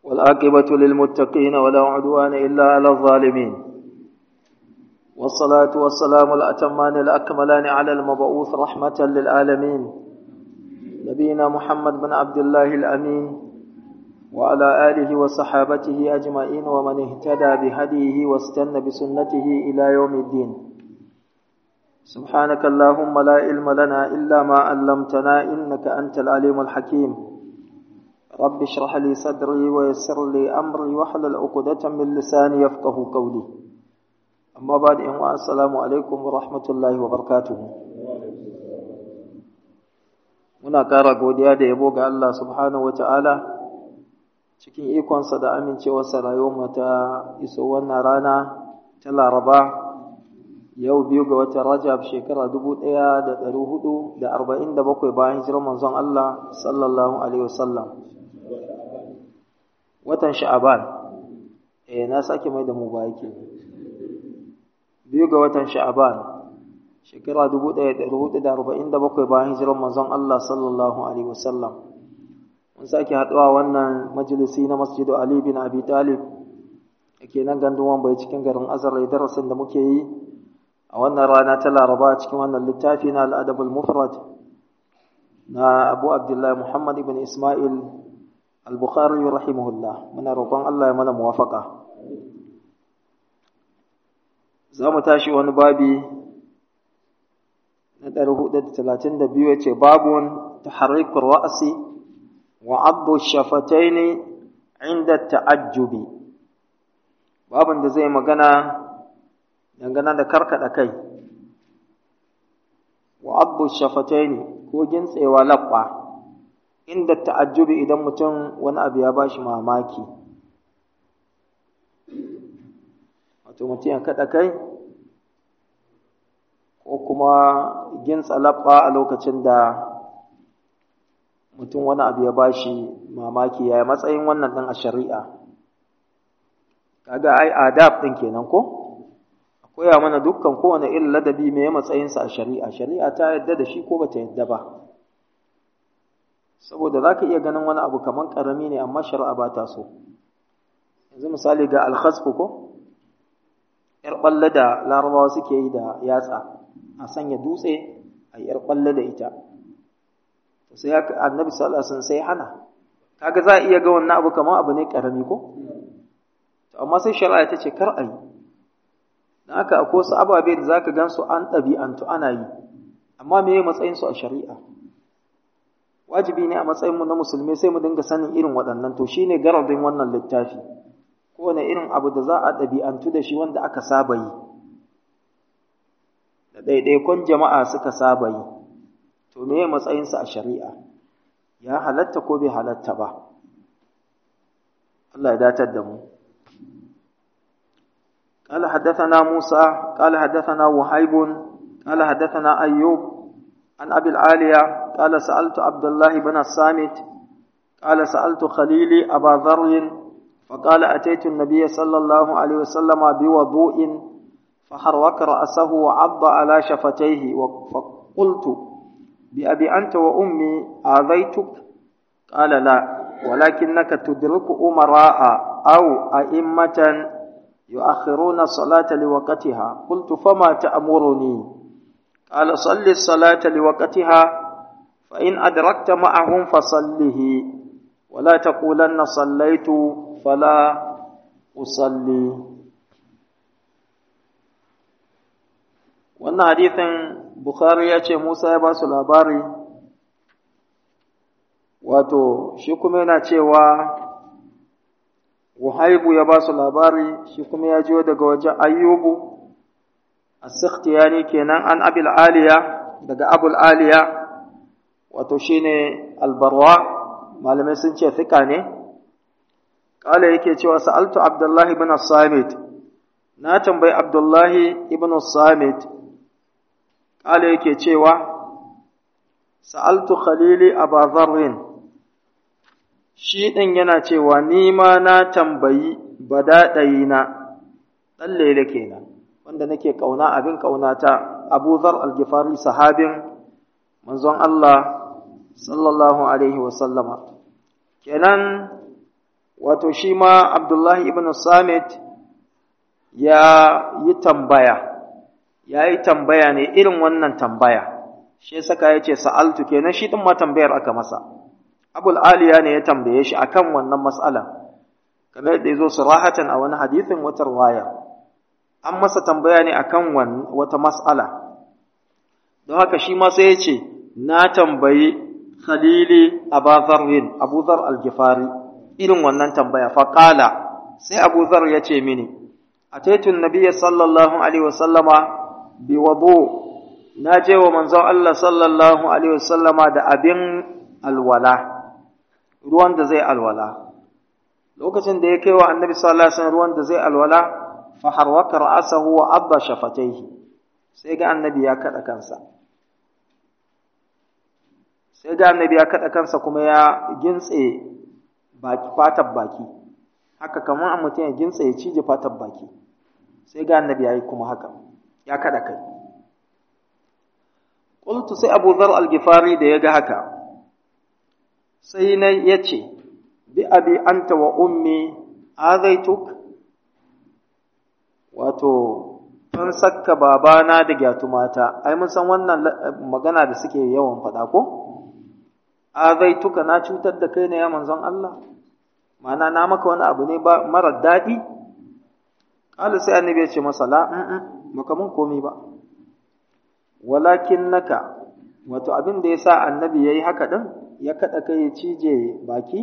والعاقبة للمتقين ولا عدوان إلا على الظالمين والصلاة والسلام الأتمان الأكملان على المبعوث رحمة للعالمين نبينا محمد بن عبد الله الأمين وعلى آله وصحابته أجمعين ومن اهتدى بهديه واستنى بسنته إلى يوم الدين سبحانك اللهم لا علم لنا إلا ما علمتنا إنك أنت العليم الحكيم رب اشرح لي صدري ويسر لي أمري واحلل عقدة من لساني يفقه قولي أما بعد إن السلام عليكم ورحمة الله وبركاته muna ƙara godiya da yabo ga Allah subhanahu ta'ala cikin ikonsa da amincewarsa rayuwar ta iso wannan rana ta Laraba yau biyu ga watan Rajab shekara dubu ɗaya da ɗari hudu da arba'in da bakwai bayan hijirar manzon Allah sallallahu alaihi wasallam watan Sha'aban eh na sake mai da mu ba yake biyu ga watan Sha'aban shekara dubu ɗaya da ɗari hudu da arba'in da bakwai bayan hijirar manzon Allah sallallahu alaihi wasallam mun sake haɗuwa wannan majalisi na masjidu Ali bin Abi Talib da ke nan gandun wambai cikin garin Azar darasin da muke yi a wannan rana ta laraba cikin wannan littafi na al'adabul mufrad na abu abdullahi muhammad ibn ismail al-bukhari rahimahullah muna roƙon allah ya mana muwafaka za mu tashi wani babi na 432 ya ce babun taharrikur ra'asi wa abu shafataini inda ta'ajjubi babin da zai magana dangane da karkada kai wa abu shafataini ko gintsewa labba inda ta'ajjubi idan mutum wani abu ya bashi mamaki wato mutum ya kada kai ko kuma gintsa labba a lokacin da mutum wani abu ya bashi mamaki ya matsayin wannan din a shari'a kaga ai adab din kenan ko koya mana dukkan kowane irin ladabi mai matsayinsa a shari'a shari'a ta yadda da shi ko bata yadda ba saboda za ka iya ganin wani abu kamar ƙarami ne amma shari'a ba ta so yanzu misali ga alhasfu ko ‘yar ɓalle da larabawa suke yi da yatsa a sanya dutse a ‘yar ɓalle da ita sai annabi sallallahu alaihi sai hana kaga za a iya ga wannan abu kamar abu ne ƙarami ko amma sai shari'a ta ce kar a yi don haka akwai wasu ababe da za ka gan su an ɗabi'antu ana yi amma me matsayinsu a shari'a wajibi ne a matsayinmu na musulmi sai mu dinga sanin irin waɗannan to shi ne garadin wannan littafi kowane irin abu da za a ɗabi'antu da shi wanda aka saba yi da ɗaiɗaikon jama'a suka saba yi to me matsayinsa a shari'a ya halatta ko bai halatta ba Allah ya datar da mu قال حدثنا موسى قال حدثنا وهيب قال حدثنا أيوب عن أبي العالية قال سألت عبد الله بن الصامت قال سألت خليلي أبا ذر فقال أتيت النبي صلى الله عليه وسلم بوضوء فحرك رأسه وعض على شفتيه فقلت بأبي أنت وأمي آذيتك قال لا ولكنك تدرك أمراء أو أئمة يؤخرون الصلاة لوقتها قلت فما تأمرني قال صل الصلاة لوقتها فإن أدركت معهم فصله ولا تقولن صليت فلا أصلي wannan hadithin Bukhari ya ce Musa ya ba su labari wato shi kuma yana cewa Wuhaibu ya ba su labari shi kuma ya jiyo daga wajen Ayyubu as-Sikhtiyani kenan an Abil Aliya daga Abul Aliya wato shine Al-Barwa malamai sun ce fika ne kala yake cewa sa'altu Abdullah ibn Samit na tambayi Abdullah ibn Samit kala yake cewa sa'altu Khalili Abu Dharr shi ɗin yana cewa ni ma na tambayi badaɗayina ɗan lele kenan wanda nake ƙauna abin ƙaunata abu zar algifari sahabin manzon Allah sallallahu alaihi wasallama kenan wato shi ma Abdullahi ibn Samit ya yi tambaya ya yi tambaya ne irin wannan tambaya shi saka ya ce sa'altu kenan shi ɗin ma tambayar aka masa abul aliya ne ya tambaye shi akan wannan matsala kamar yadda ya zo surahatan a wani hadithin wata waya an masa tambaya ne akan wata matsala don haka shi ma sai ya ce na tambayi khalili abazarwin abuzar algifari irin wannan tambaya faƙala sai abuzar ya ce mini a taitun nabiya sallallahu alaihi wasallama bi wado na je wa manzon Allah sallallahu alaihi wasallama da abin alwala ruwan da zai alwala lokacin da ya kai wa annabi sallallahu alaihi wasallam ruwan da zai alwala fa harwaka ra'sahu wa abba shafataihi sai ga annabi ya kada kansa sai ga annabi ya kada kansa kuma ya gintse baki fatar baki haka kamar a mutum ya gintse ya cije fatar baki sai ga annabi ya yi kuma haka ya kada kai qultu sai Abu Dharr al-Ghifari da ya ga haka sai na yace bi abi anta wa ummi azaituk wato an sakka babana da gyatumata ai mun san wannan magana da suke yawan faɗa ko azaituka na cutar da kai ne ya manzon Allah ma'ana na maka wani abu ne ba mara daɗi ƙala sai annabi ya ce masa la baka mun komi ba walakin naka wato abin da ya sa annabi ya yi haka ɗin ya kaɗa kai ya cije baki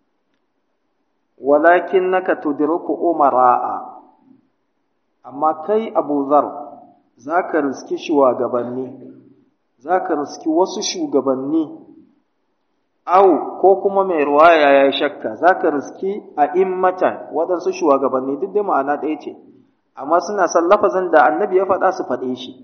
walakin naka tudriku umara'a amma kai abu zar za ka riski shugabanni za ka riski wasu shugabanni au ko kuma mai ruwaya ya shakka za ka riski a immatan waɗansu shugabanni duk dai ma'ana ɗaya ce amma suna son lafazin da annabi ya faɗa su faɗe shi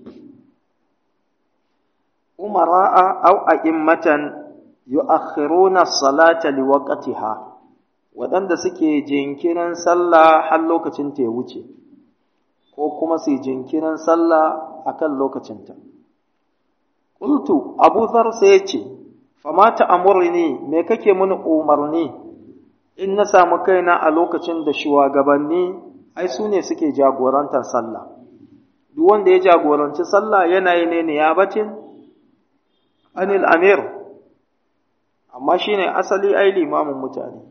umara'a au a immatan yu'akhiruna salata liwaqtiha waɗanda suke jinkirin sallah har lokacin ta ya wuce ko kuma su jinkirin sallah akan lokacinta qultu abu dhar sai ya ce fama ta'amurni me kake mini umarni in na samu kaina a lokacin da shugabanni ai su ne suke jagorantar sallah duk wanda ya jagoranci sallah yana yi ne niyabatin anil amir amma shine asali ai limamin mutane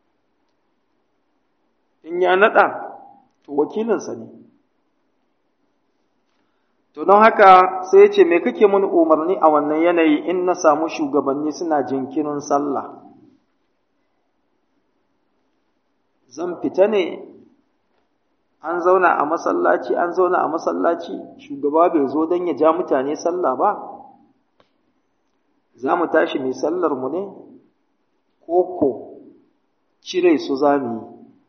in ya nada to wakilinsa ne To don haka sai ya ce, Me kake mun umarni a wannan yanayi in na samu shugabanni suna jinkirin sallah? Zan fita ne, an zauna a masallaci, an zauna a masallaci, shugaba bai zo don ya ja mutane sallah ba? Za mu tashi mai sallar mu ne, koko cire su za mu yi,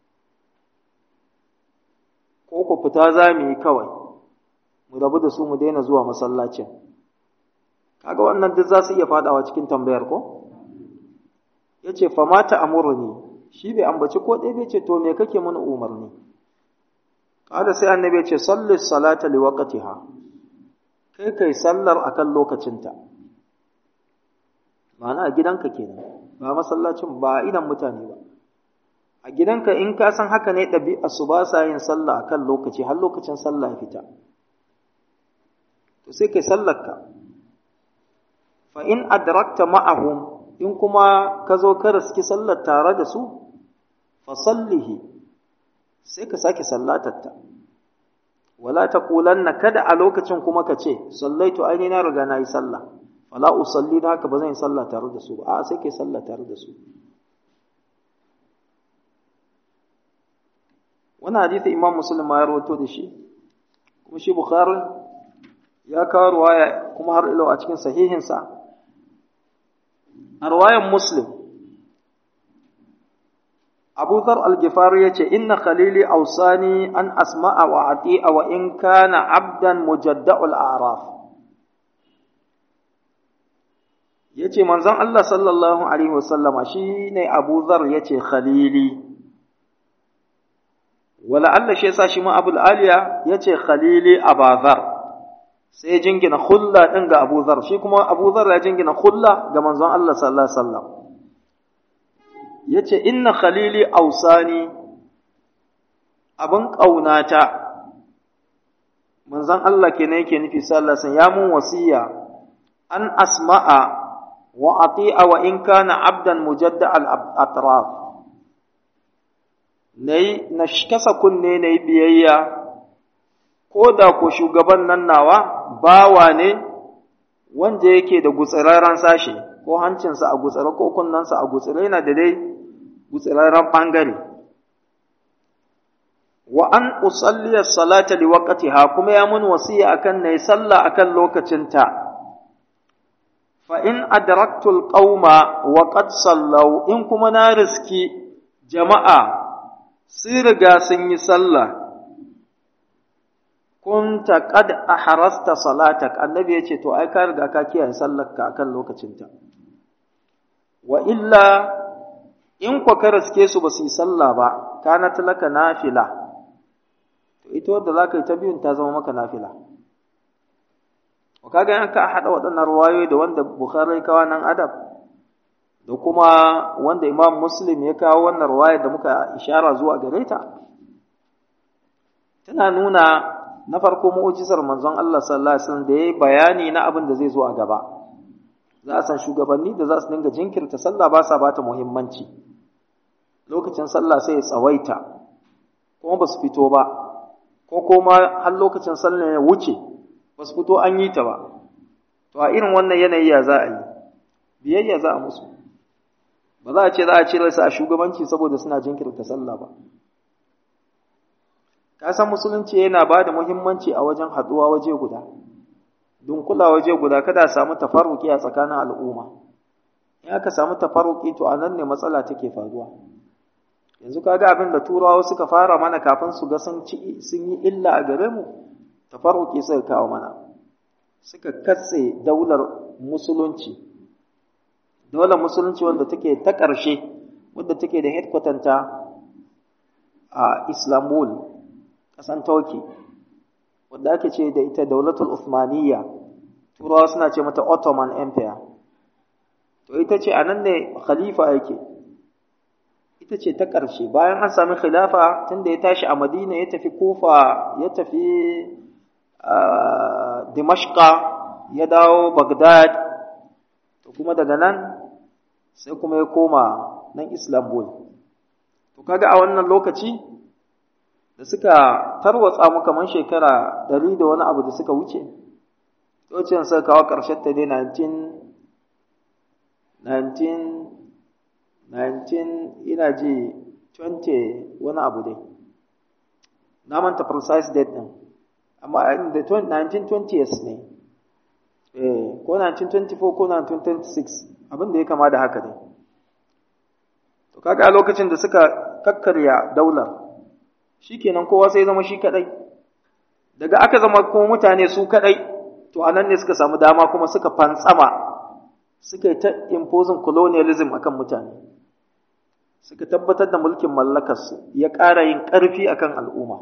koko fita za mu yi kawai. mu rabu da su mu daina zuwa masallacin kaga wannan duk za su iya fadawa cikin tambayar ko yace fa mata amurni shi bai ambaci ko ɗaya bai ce to me kake mana umarni kada sai annabi ya ce salli salata li waqtiha kai kai sallar akan lokacinta ma'ana a gidanka kenan ba masallacin ba idan mutane ba a gidanka in ka san haka ne ɗabi'a su ba sa yin sallah akan lokaci har lokacin sallah ya fita to sai kai sallarka fa in adrakta ma'ahum in kuma ka zo ka riski sallar tare da su fa sallihi sai ka sake sallatarta wala taqulanna kada a lokacin kuma ka ce sallaitu aini na riga na yi sallah fala usalli da haka ba zan yi sallah tare da su ba a sai kai sallah tare da su wannan hadisi imam muslim ma ya rawaito da shi kuma shi bukhari ya kawo ruwaya kuma har ilo a cikin sahihinsa a ruwayan muslim abu zar al-gifari ya ce inna khalili ausani an asma'a wa ati'a wa in kana abdan mujadda'ul a'raf ya ce manzon Allah sallallahu alaihi wasallama shi ne abu zar ya ce khalili wala Allah shi yasa shi ma abul aliya ya ce khalili abazar sai jingina hulla ɗin ga Abu Zar shi kuma Abu Zar ya jingina hulla ga manzon Allah sallallahu alaihi wasallam yace inna khalili ausani abin ƙaunata manzon Allah kenan yake nufi sallallahu alaihi ya mun wasiya an asma'a wa ati'a wa in kana abdan mujadda al atraf nayi na kasa kunne nayi biyayya ko da ko shugaban nan nawa bawa ne wanda yake da gutsirarren sashe ko hancinsa a gutsire ko kunnensa a gutsire yana da dai gutsirarren bangare wa an usalliya salata li waqtiha kuma ya mun wasiya akan nayi sallah akan lokacinta fa in adraktu alqauma wa qad sallau in kuma na riski jama'a sun riga sun yi sallah kunta qad ahrasta salatak annabi yace to ai ka riga ka kiyaye sallarka akan lokacinta wa illa in kwa ka riske su ba su yi sallah ba kanat laka nafila to ita wadda za ka yi ta biyun ta zama maka nafila kaga yan ka haɗa waɗannan ruwayoyi da wanda bukhari kawo nan adab da kuma wanda imam muslim ya kawo wannan ruwaya da muka ishara zuwa gare ta tana nuna na farko mu'jizar manzon Allah sallallahu alaihi wasallam da yayi bayani na abin da zai zo a gaba za a san shugabanni da za su dinga jinkirta sallah ba sa bata muhimmanci lokacin sallah sai ya tsawaita kuma ba su fito ba ko kuma har lokacin sallah ya wuce ba su fito an yi ta ba to a irin wannan yanayi ya za a yi biyayya za a musu ba za a ce za a cire su a shugabanci saboda suna jinkirta sallah ba ka san musulunci yana ba da muhimmanci a wajen haɗuwa waje guda dunkula waje guda kada a samu tafarruki a tsakanin al'umma in aka samu tafarruki to a nan ne matsala take faruwa yanzu kaga abin da turawa suka fara mana kafin su ga sun yi illa a gare mu tafarruki suka kawo mana suka katse daular musulunci daular musulunci wanda take ta ƙarshe wadda take da headquarter ta a islambul ƙasan turkey wadda ake ce da ita daulatul Uthmaniyya turawa suna ce mata Ottoman Empire to ita ce a nan ne khalifa yake ita ce ta ƙarshe bayan an sami khilafa tunda ya tashi a Madina ya tafi Kufa ya tafi Dimashqa ya dawo Baghdad to kuma daga nan sai kuma ya koma nan Istanbul to kaga a wannan lokaci da suka tarwatsa mu kamar shekara ɗari da wani abu da suka wuce lokacin suka kawo ƙarshen ta dai 19 ina ji 20 wani abu dai na manta precise date ɗin amma da 1920s ne ko 1924 ko 1926 abin da ya kama da haka ne to kaga a lokacin da suka kakkarya daular shikenan kowa sai zama shi kadai daga aka zama kuma mutane su kadai to anan ne suka samu dama kuma suka fantsama suka yi ta imposing colonialism akan mutane suka tabbatar da mulkin mallakarsu ya ƙara yin ƙarfi akan al'umma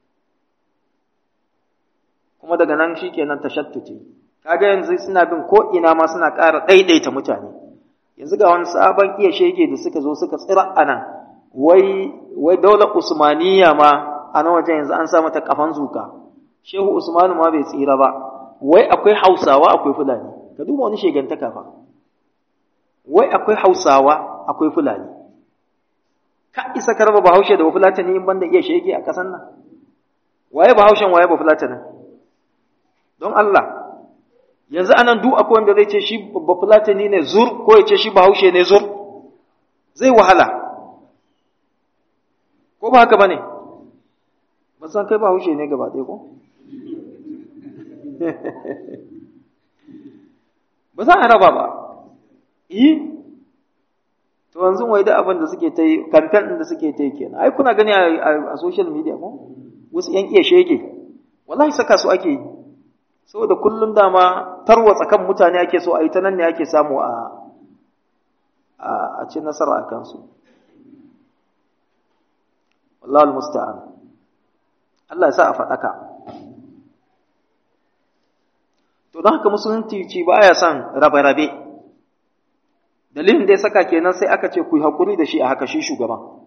kuma daga nan shikenan tashattuce kaga yanzu suna bin ko ina ma suna ƙara ɗaiɗaita mutane yanzu ga wani sabon iya shege da suka zo suka tsira a nan wai wai daular usmaniya ma a nan wajen yanzu an sa mata kafan zuka shehu usmanu ma bai tsira ba wai akwai hausawa akwai fulani ka duba wani shegantaka fa wai akwai hausawa akwai fulani ka isa ka raba bahaushe da bafulatani in banda iya shege a ƙasan nan waye bahaushen waye bafulatanin don Allah yanzu anan duk akwai wanda zai ce shi bafulatani ne zur ko ya ce shi bahaushe ne zur zai wahala ko ba haka ba ne ba san kai ba haushe ne gaba ɗaya ko ba za a raba ba yi to yanzu wai da abin da suke ta yi kamfen ɗin da suke ta yi kenan ai kuna gani a social media ko wasu yan iya shege wallahi saka su ake yi saboda kullum dama tarwatsa kan mutane ake so a yi ta nan ne ake samu a a ci nasara a kansu wallahu musta'an Allah ya sa a faɗaka to don haka musulunci ci ba ya son rabe-rabe dalilin da ya saka kenan sai aka ce ku yi haƙuri da shi a haka shi shugaban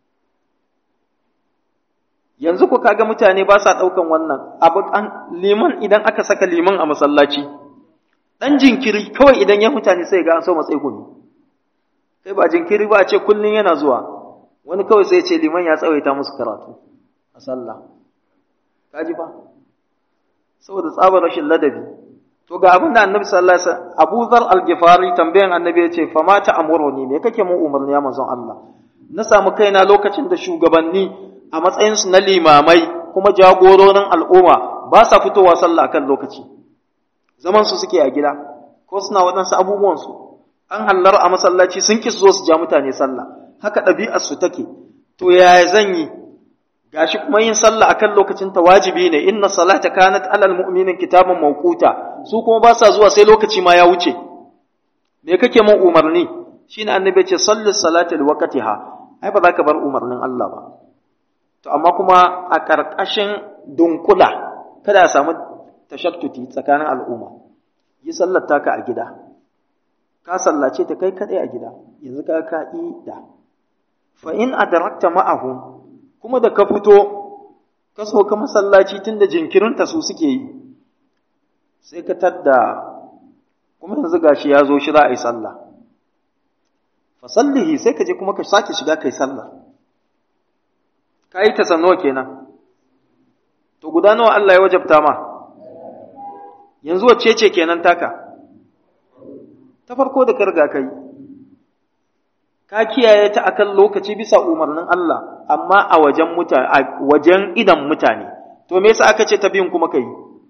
yanzu ku kaga mutane ba sa ɗaukan wannan abu liman idan aka saka liman a masallaci ɗan jinkiri kawai idan ya mutane sai ga an so matsayi gumi kai ba jinkiri ba a ce kullum yana zuwa wani kawai sai ce liman ya tsawaita musu karatu a sallah kaji ba saboda tsabar rashin ladabi to ga abin da annabi sallallahu alaihi wasallam Abu Dhar al-Ghifari tambayan annabi ya ce fa ma ta'muruni me kake mun umarni ya manzon Allah na samu kaina lokacin da shugabanni a matsayin su na limamai kuma jagororin al'umma ba sa fitowa sallah akan lokaci zaman su suke a gida ko suna waɗansu abubuwan su an hallar a masallaci sun ki su zo su ja mutane sallah haka ɗabi'ar su take to yaya zan yi gashi kuma yin sallah akan lokacin ta wajibi ne inna salata kanat alal mu'minin kitaban mawquta su kuma ba sa zuwa sai lokaci ma ya wuce me kake mun umarni shine annabi ce salli salata li waqtiha ai ba za ka bar umarnin Allah ba to amma kuma a karkashin dunkula kada a samu tashattuti tsakanin al'umma yi sallar taka a gida ka sallace ta kai kadai a gida yanzu ka ka da fa in adrakta ma'ahum kuma da ka fito ka sauka masallaci tun da jinkirinta su suke yi sai ka tadda kuma yanzu gashi ya zo shi za a yi sallah fasallihi sai ka je kuma ka sake shiga kai sallah ka yi ta sanowa kenan to guda nawa Allah ya wajabta ma yanzu wacce ce kenan taka ta farko da ka riga ka yi ka kiyaye ta akan lokaci bisa umarnin Allah amma a wajen mutane a wajen idan mutane to me yasa aka ce ta biyun kuma kai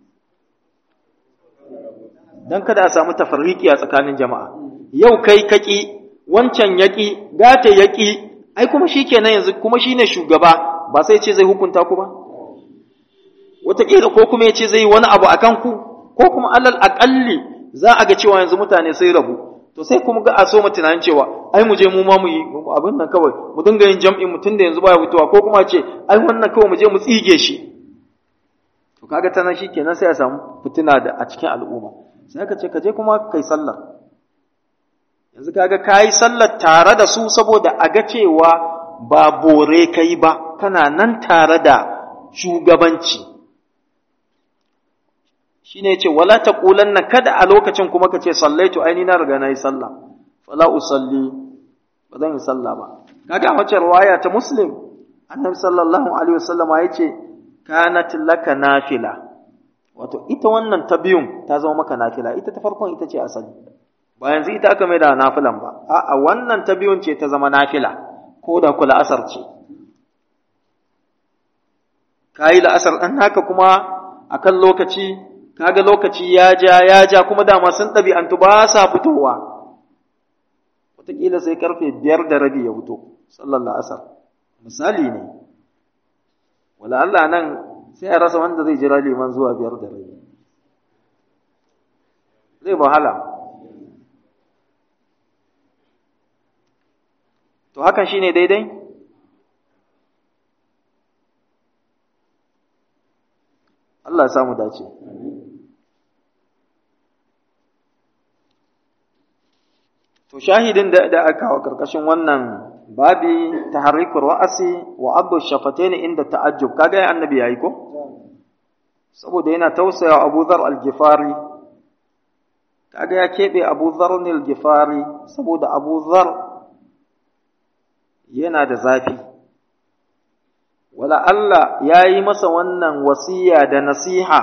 dan kada a samu tafarriki a tsakanin jama'a yau kai kaki wancan yaki gata yaki ai kuma shikenan yanzu kuma shine shugaba ba sai ce zai hukunta ku ba wataƙila ko kuma ya ce zai yi wani abu akan ku ko kuma alal aƙalli za a ga cewa yanzu mutane sai rabu to sai kuma ga a so mu tunanin cewa ai mu je mu ma mu yi abin nan kawai mu dinga yin jam'in mutum da yanzu baya fitowa ko kuma ce ai wannan kawai mu je mu tsige shi to kaga tana shi kenan sai a samu fitina da a cikin al'umma sai ka ce ka je kuma kai sallar yanzu kaga kayi sallar tare da su saboda a ga cewa ba bore kai ba kana nan tare da shugabanci shine yace wala taqulanna kada a lokacin kuma kace sallaitu aini na riga nayi sallah fala usalli ba zan yi sallah ba kaga a wacce riwaya ta muslim annabi sallallahu alaihi wasallama yace kanat laka nafila wato ita wannan ta biyun ta zama maka nafila ita ta farkon ita ce asali ba yanzu ita aka mai da nafilan ba a'a wannan ta biyun ce ta zama nafila ko da kula asar ce kayi la'asar ɗan haka kuma akan lokaci kaga lokaci ya ja ya ja kuma dama sun ɗabi'antu ba sa fitowa wataƙila sai karfe biyar da rabi ya fito sallar la'asar misali ne wala Allah nan sai a rasa wanda zai jira liman zuwa biyar da rabi zai wahala to hakan shine daidai Allah ya samu dace To shahidin da da aka kawo karkashin wannan babi taharrikur ra'asi wa abu shafatain inda ta'ajjub kaga ya annabi yayi ko saboda yana tausaya Abu Dharr al-Ghifari kaga ya kebe Abu Dharr al-Ghifari saboda Abu Dharr yana da zafi wala Allah yayi masa wannan wasiya da nasiha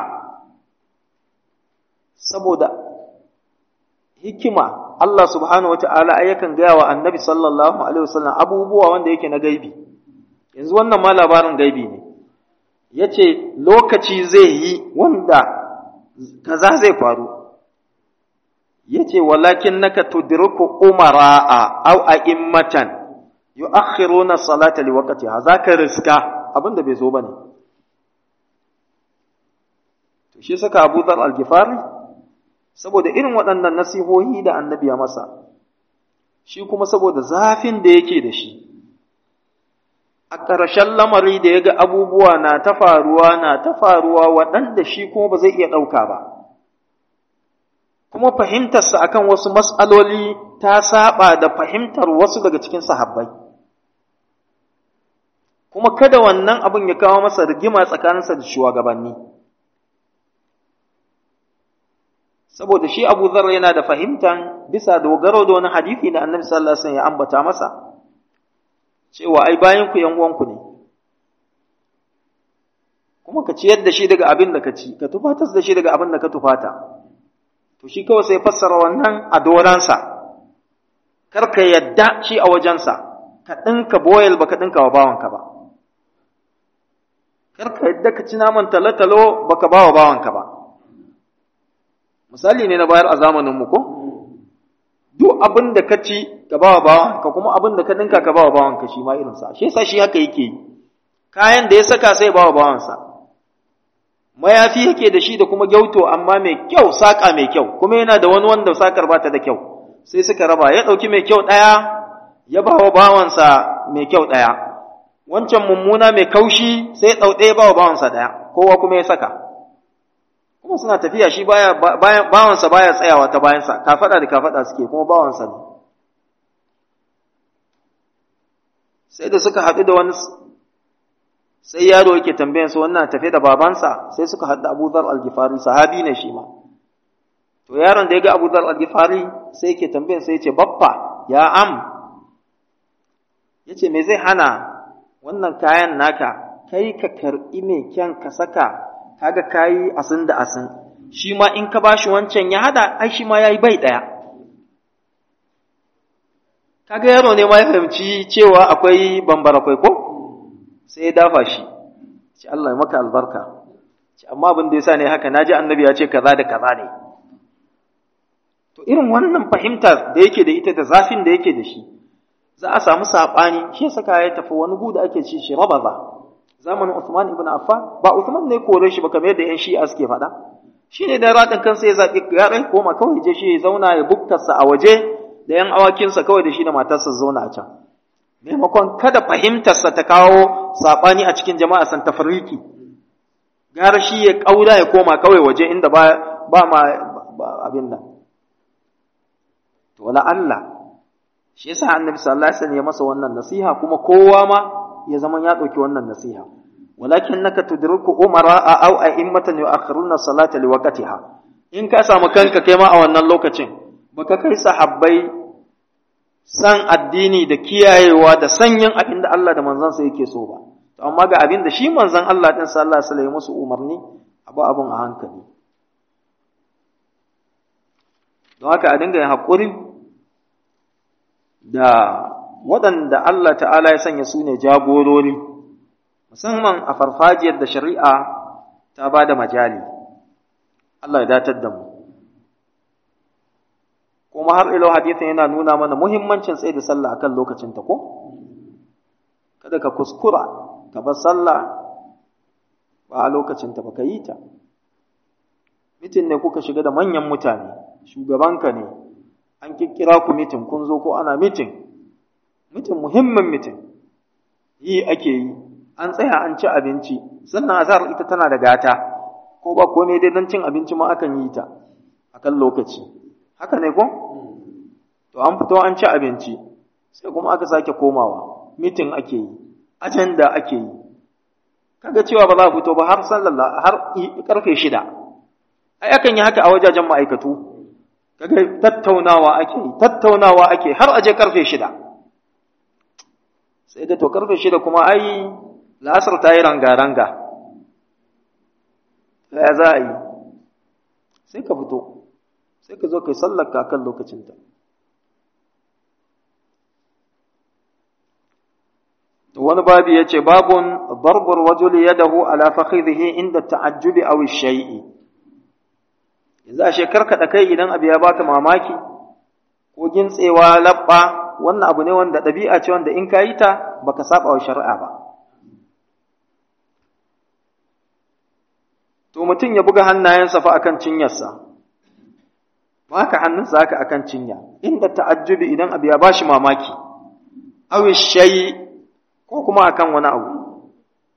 saboda hikima Allah subhanahu wa ta'ala yakan gaya wa annabi sallallahu Alaihi wasallam abubuwa wanda yake na gaibi, yanzu wannan ma labarin gaibi ne, ya ce lokaci zai yi wanda kaza zai faru, ya ce walakin naka tudriku umara'a au a immatan yu akhiruna salata li waqtiha za ka riska abinda bai zo ba ne. To shi saka Abu Dhar al-Ghifari saboda irin waɗannan nasihohi da annabi ya masa, shi kuma saboda zafin da yake da shi, a ƙarshen lamari da ya ga abubuwa na ta faruwa na ta faruwa waɗanda shi kuma ba zai iya ɗauka ba, kuma fahimtarsa akan wasu mas'aloli ta saba da fahimtar wasu daga cikin sahabbai kuma kada wannan abin ya kawo masa rigima tsakaninsa da shugabanni saboda shi Abu Dharr yana da fahimtan bisa dogaro da wani hadisi da Annabi sallallahu alaihi wasallam ya ambata masa cewa ai bayan ku yan uwanku ne kuma ka ciyar da shi daga abin da ka ci ka tufatar da shi daga abin da ka tufata to shi kawai sai fassara wannan a doransa kar ka yadda shi a wajensa ka ɗinka boyel ba ka ɗinka wa bawanka ba kar ka yadda ka ci naman talotalo ba ka ba wa bawanka ba misali ne na bayar a zamaninmu ko duk abin da ka ci ka ba wa bawanka kuma abin da ka ɗinka ka ba wa bawanka shi ma irinsa shi yasa shi haka yake yi kayan da ya saka sai ba wa bawansa mayafi yake da shi da kuma gyauto amma mai kyau saƙa mai kyau kuma yana da wani wanda saƙar ba ta da kyau sai suka raba ya ɗauki mai kyau ɗaya ya ba wa bawansa mai kyau ɗaya wancan mummuna mai kaushi sai ya ɗau ɗaya ba wa bawansa ɗaya kowa kuma ya saka kuma suna tafiya shi baya bawansa baya tsayawa ta bayansa kafaɗa da kafaɗa suke kuma bawansa ne sai da suka haɗu da wani sai yaro yake tambayan su wannan tafe da babansa sai suka haɗu Abu Dhar al-Ghifari sahabi ne shi ma to yaron da ya ga Abu Dhar al-Ghifari sai yake tambayan sai yace baffa ya am yace me zai hana wannan kayan naka kai ka karɓi mai kyan ka saka kaga kayi asin da asin shi ma in ka bashi wancan ya hada ai shi ma yayi bai daya kaga yaro ne ma ya fahimci cewa akwai bambara kwai ko sai ya dafa shi ce Allah ya maka albarka ce amma abin da yasa ne haka naji annabi ya ce kaza da kaza ne to irin wannan fahimta da yake da ita da zafin da yake da shi za a samu sabani shi saka ya tafi wani gu da ake ci shi rabaza zamanin Uthman ibn Affan ba Uthman ne kore shi ba kamar yadda yan shi'a suke faɗa shine da ratin kansa ya zabi ya rai koma kawai je shi ya zauna ya buktarsa a waje da yan awakinsa kawai da shi da matarsa zauna a can maimakon kada fahimtarsa ta kawo saɓani a cikin jama'a san tafarriki gara shi ya ƙaura ya koma kawai waje inda ba ba ma abin nan to wala Allah shi yasa annabi sallallahu alaihi wasallam ya masa wannan nasiha kuma kowa ma ya zama ya ɗauki wannan nasiha walakin naka tudriku umara aw a'immatan yu'akhiruna salata liwaqtiha in ka samu kanka kai ma a wannan lokacin baka kai sahabbai san addini da kiyayewa da sanyin abin da Allah da manzansa yake so ba to amma ga abin da shi manzon Allah din sallallahu alaihi wasallam musu umarni abu abun a hankali don haka a dinga yin haƙuri da waɗanda Allah ta'ala ya sanya su ne jagorori musamman a farfajiyar da shari'a ta ba da majali Allah ya datar da mu kuma har ilo hadithin yana nuna mana muhimmancin tsaye da sallah akan lokacin ta ko kada ka kuskura ka bar sallah ba a lokacin ta ba ka yi ta mitin ne kuka shiga da manyan mutane shugabanka ne an kikkira ku mitin kun zo ko ana mitin mitin muhimmin mitin yi ake yi an tsaya an ci abinci sannan azhar ita tana da gata ko ba komai dai don cin abinci ma akan yi ta akan lokaci haka ne ko to an fito an ci abinci sai kuma aka sake komawa mitin ake yi ajanda ake yi kaga cewa ba za a fito ba har sallallahu har karfe shida ai akan yi haka a wajajen ma'aikatu kaga tattaunawa ake yi tattaunawa ake har aje karfe shida sai da to karfe shida kuma ai la'asar ta yi ranga-ranga ya za a yi sai ka fito sai ka zo kai sallar ka kan lokacinta wani babu ya ce babun barbar wajuli yadahu ala fakhidhihi inda ta'ajjubi aw shay'i yanzu a shekar ka kai idan abu ya baka mamaki ko gintsewa labba wannan abu ne wanda ɗabi'a ce wanda in ka yi ta baka saba wa shari'a ba to mutum ya buga hannayensa fa akan cinyarsa ba haka hannunsa haka akan cinya inda ta'ajjubi idan abu ya bashi mamaki aw shay'i ko kuma akan wani abu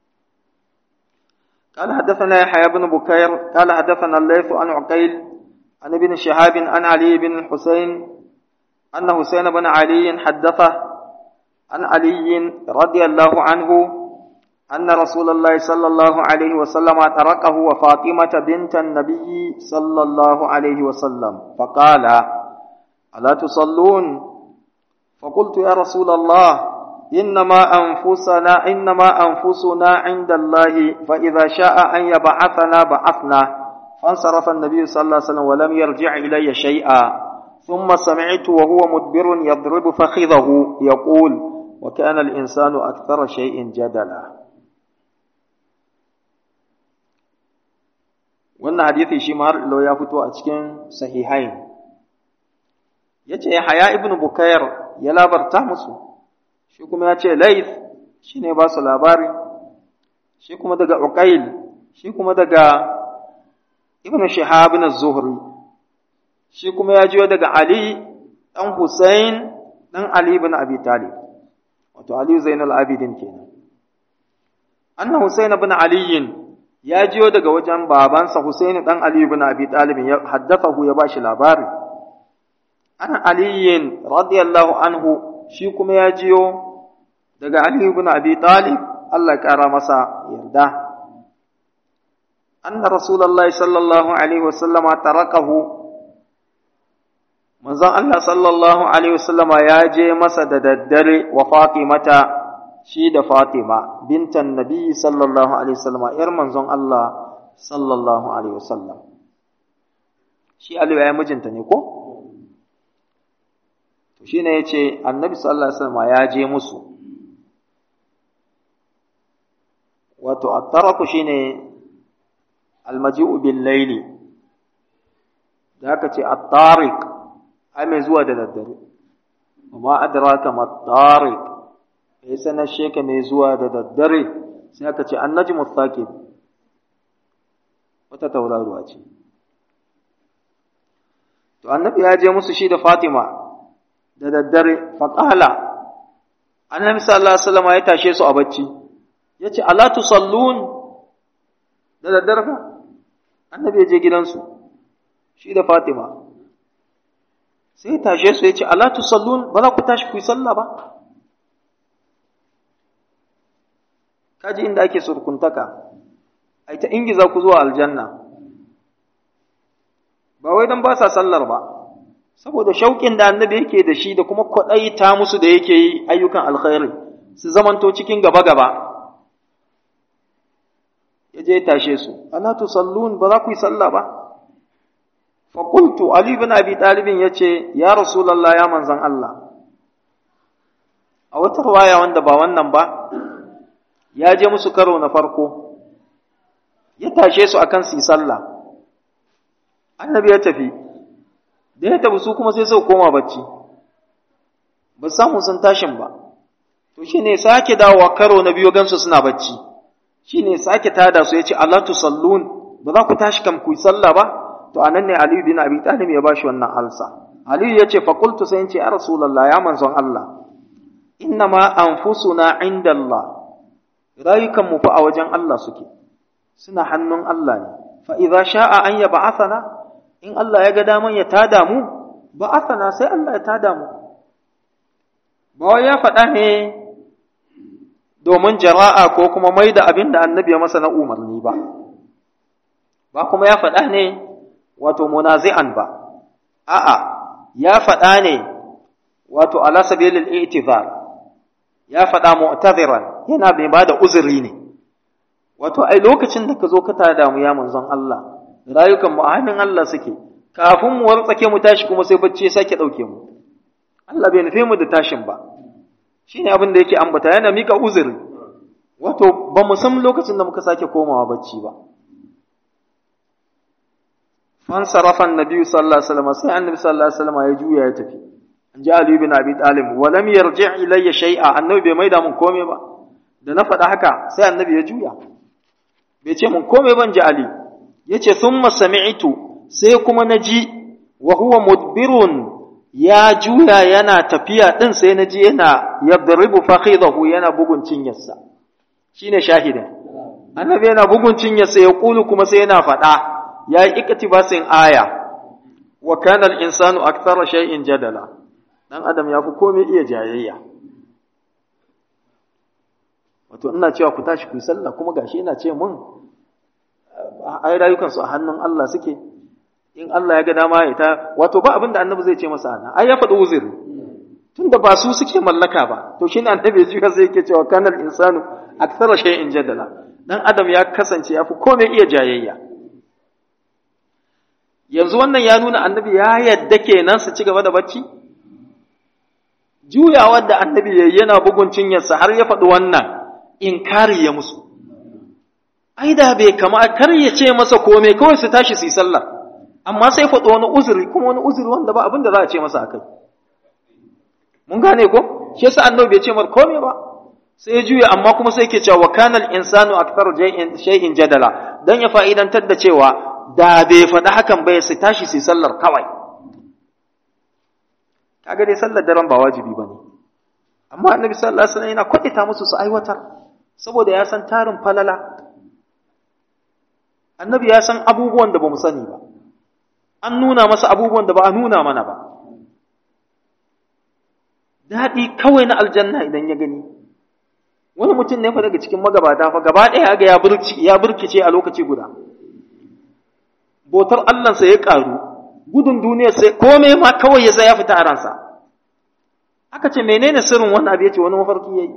قال حدثنا يحيى بن بكير قال حدثنا الليث عن عقيل عن ابن شهاب عن علي بن الحسين أن حسين بن علي حدثه عن علي رضي الله عنه أن رسول الله صلى الله عليه وسلم تركه وفاطمة بنت النبي صلى الله عليه وسلم فقال ألا تصلون فقلت يا رسول الله إنما أنفسنا إنما أنفسنا عند الله فإذا شاء أن يبعثنا بعثنا فانصرف النبي صلى الله عليه وسلم ولم يرجع إلي شيئا ثم سمعت وهو مدبر يضرب فخذه يقول وكان الإنسان أكثر شيء جدلا wannan hadisi shi ma har ya fito a cikin sahihain yace Yahya ibn Bukayr ya labarta musu shi kuma ya ce Laith shine ba su labari shi kuma daga Uqail shi kuma daga Ibn Shihab ibn Zuhri shi kuma ya jiyo daga Ali dan Hussein dan Ali ibn Abi Talib wato Ali Zainul Abidin kenan anna Hussein ibn Ali ya jiyo daga wajen babansa Hussein dan Ali ibn Abi Talib ya haddathahu ya bashi labari ana Ali radiyallahu anhu shi kuma ya jiyo daga Ali ibn Abi Talib Allah ya kara masa yarda anna rasulullahi sallallahu alaihi wasallama tarakahu manzon Allah sallallahu alaihi wasallama ya je masa da daddare wa Fatimata shi da Fatima bintan Nabi sallallahu alaihi wasallama yar manzon Allah sallallahu alaihi wasallam shi Ali ya mijinta ne ko to shine yace Annabi sallallahu alaihi wasallama ya je musu wato at-taraku shine al-maji'u bil layli da aka ce at-tariq ai mai zuwa da daddare amma adraka mat-tariq ya sanar sheka mai zuwa da daddare sai aka ce annajmu thaqib wata tauraruwa ce to annabi ya je musu shi da Fatima da daddare faqala annabi sallallahu alaihi wasallam ya tashe su a bacci yace ala tusallun da daddare ka annabi ya je gidansu shi da Fatima sai ya tashe su yace ala tusallun ba za ku tashi ku yi sallah ba kaji inda ake surkuntaka ai ta ingiza ku zuwa aljanna ba wai dan ba sa sallar ba saboda shauƙin da annabi yake da shi da kuma ta musu da yake yi ayyukan alkhairi su zamanto cikin gaba gaba ya je tashe su ala tusallun ba za ku yi sallah ba fa qultu ali ibn abi talib yace ya rasulullah ya manzon Allah a wata riwaya wanda ba wannan ba ya je musu karo na farko ya tashe su akan su yi sallah annabi ya tafi da ya tafi su kuma sai su koma bacci ba samu sun tashin ba to shine sake dawowa karo na biyu gansu suna bacci shine sake tada su yace Allah tusallun ba za ku tashi kam ku yi sallah ba to anan ne Ali bin Abi Talib ya bashi wannan alsa Ali yace fa qultu sai yace ya rasulullah ya manzon Allah innama anfusuna inda Allah rayukanmu fa a wajen Allah suke suna hannun Allah ne fa idza sha'a an yab'athana in Allah ya ga daman ya tada mu ba'athana sai Allah ya tada mu ba wai ya faɗa ne domin jara'a ko kuma mai da abin da annabi ya masa na umarni ba ba kuma ya faɗa ne wato munazi'an ba a'a ya faɗa ne wato ala sabilil i'tizar ya faɗa mu'taziran yana bai ba da uzuri ne wato ai lokacin da ka zo ka tada mu ya manzon Allah rayukan mu a hannun Allah suke kafin mu wartsake mu tashi kuma sai bacci ya sake ɗauke mu Allah bai nufe mu da tashin ba shine abin da yake ambata yana mika uzuri wato ba mu san lokacin da muka sake komawa bacci ba fan sarafan nabi sallallahu alaihi wasallam sai annabi sallallahu alaihi wasallam ya juya ya tafi an ji Ali bin Abi Talib wa lam yarji' ilayya shay'a annabi bai maida mun komai ba da na faɗa haka sai annabi ya juya bai ce mun komai ban ji Ali yace thumma sami'tu sai kuma naji wa huwa mudbirun ya juya yana tafiya din sai naji yana yadribu fakhidahu yana bugun cinyarsa shine shahidin annabi yana bugun cinyarsa ya kulu kuma sai yana faɗa ya yi iktibasin aya wa kana al-insanu akthara shay'in jadala dan adam yafi komai iya jayayya wato ina cewa ku tashi ku yi sallah kuma gashi ina ce mun ai rayukan su a hannun Allah suke in Allah ya ga dama ya ta wato ba abin da annabi zai ce masa ana ai ya faɗi uzuri tunda ba su suke mallaka ba to shine annabi ya zai yake cewa kana al-insanu akthara shay'in jadala dan adam ya kasance yafi komai iya jayayya yanzu wannan ya nuna annabi ya yadda kenan su ci gaba da bacci juyawar da annabi yayi yana bugun cinyarsa har ya faɗi wannan inkari ya musu ai da bai kama kar ya ce masa komai kawai su tashi su yi sallah amma sai faɗi wani uzuri kuma wani uzuri wanda ba abin da za a ce masa akai mun gane ko shi yasa annabi bai ce mar komai ba sai ya juya amma kuma sai yake cewa kanal insanu akthar shay'in jadala dan ya fa'idantar da cewa da bai faɗi hakan bai su tashi su sallar kawai kaga dai sallar daren ba wajibi bane amma annabi sallallahu alaihi wasallam yana kwadita musu su aiwatar saboda ya san tarin falala annabi ya san abubuwan da bamu sani ba an nuna masa abubuwan da ba a nuna mana ba daɗi kawai na aljanna idan ya gani wani mutum ne fa daga cikin magabata fa gaba ɗaya ga ya burki ya burkice a lokaci guda botar Allahnsa ya ƙaru gudun duniyar sai komai ma kawai ya ya fita a ransa aka ce menene sirrin wannan abu yace wani mafarki yayi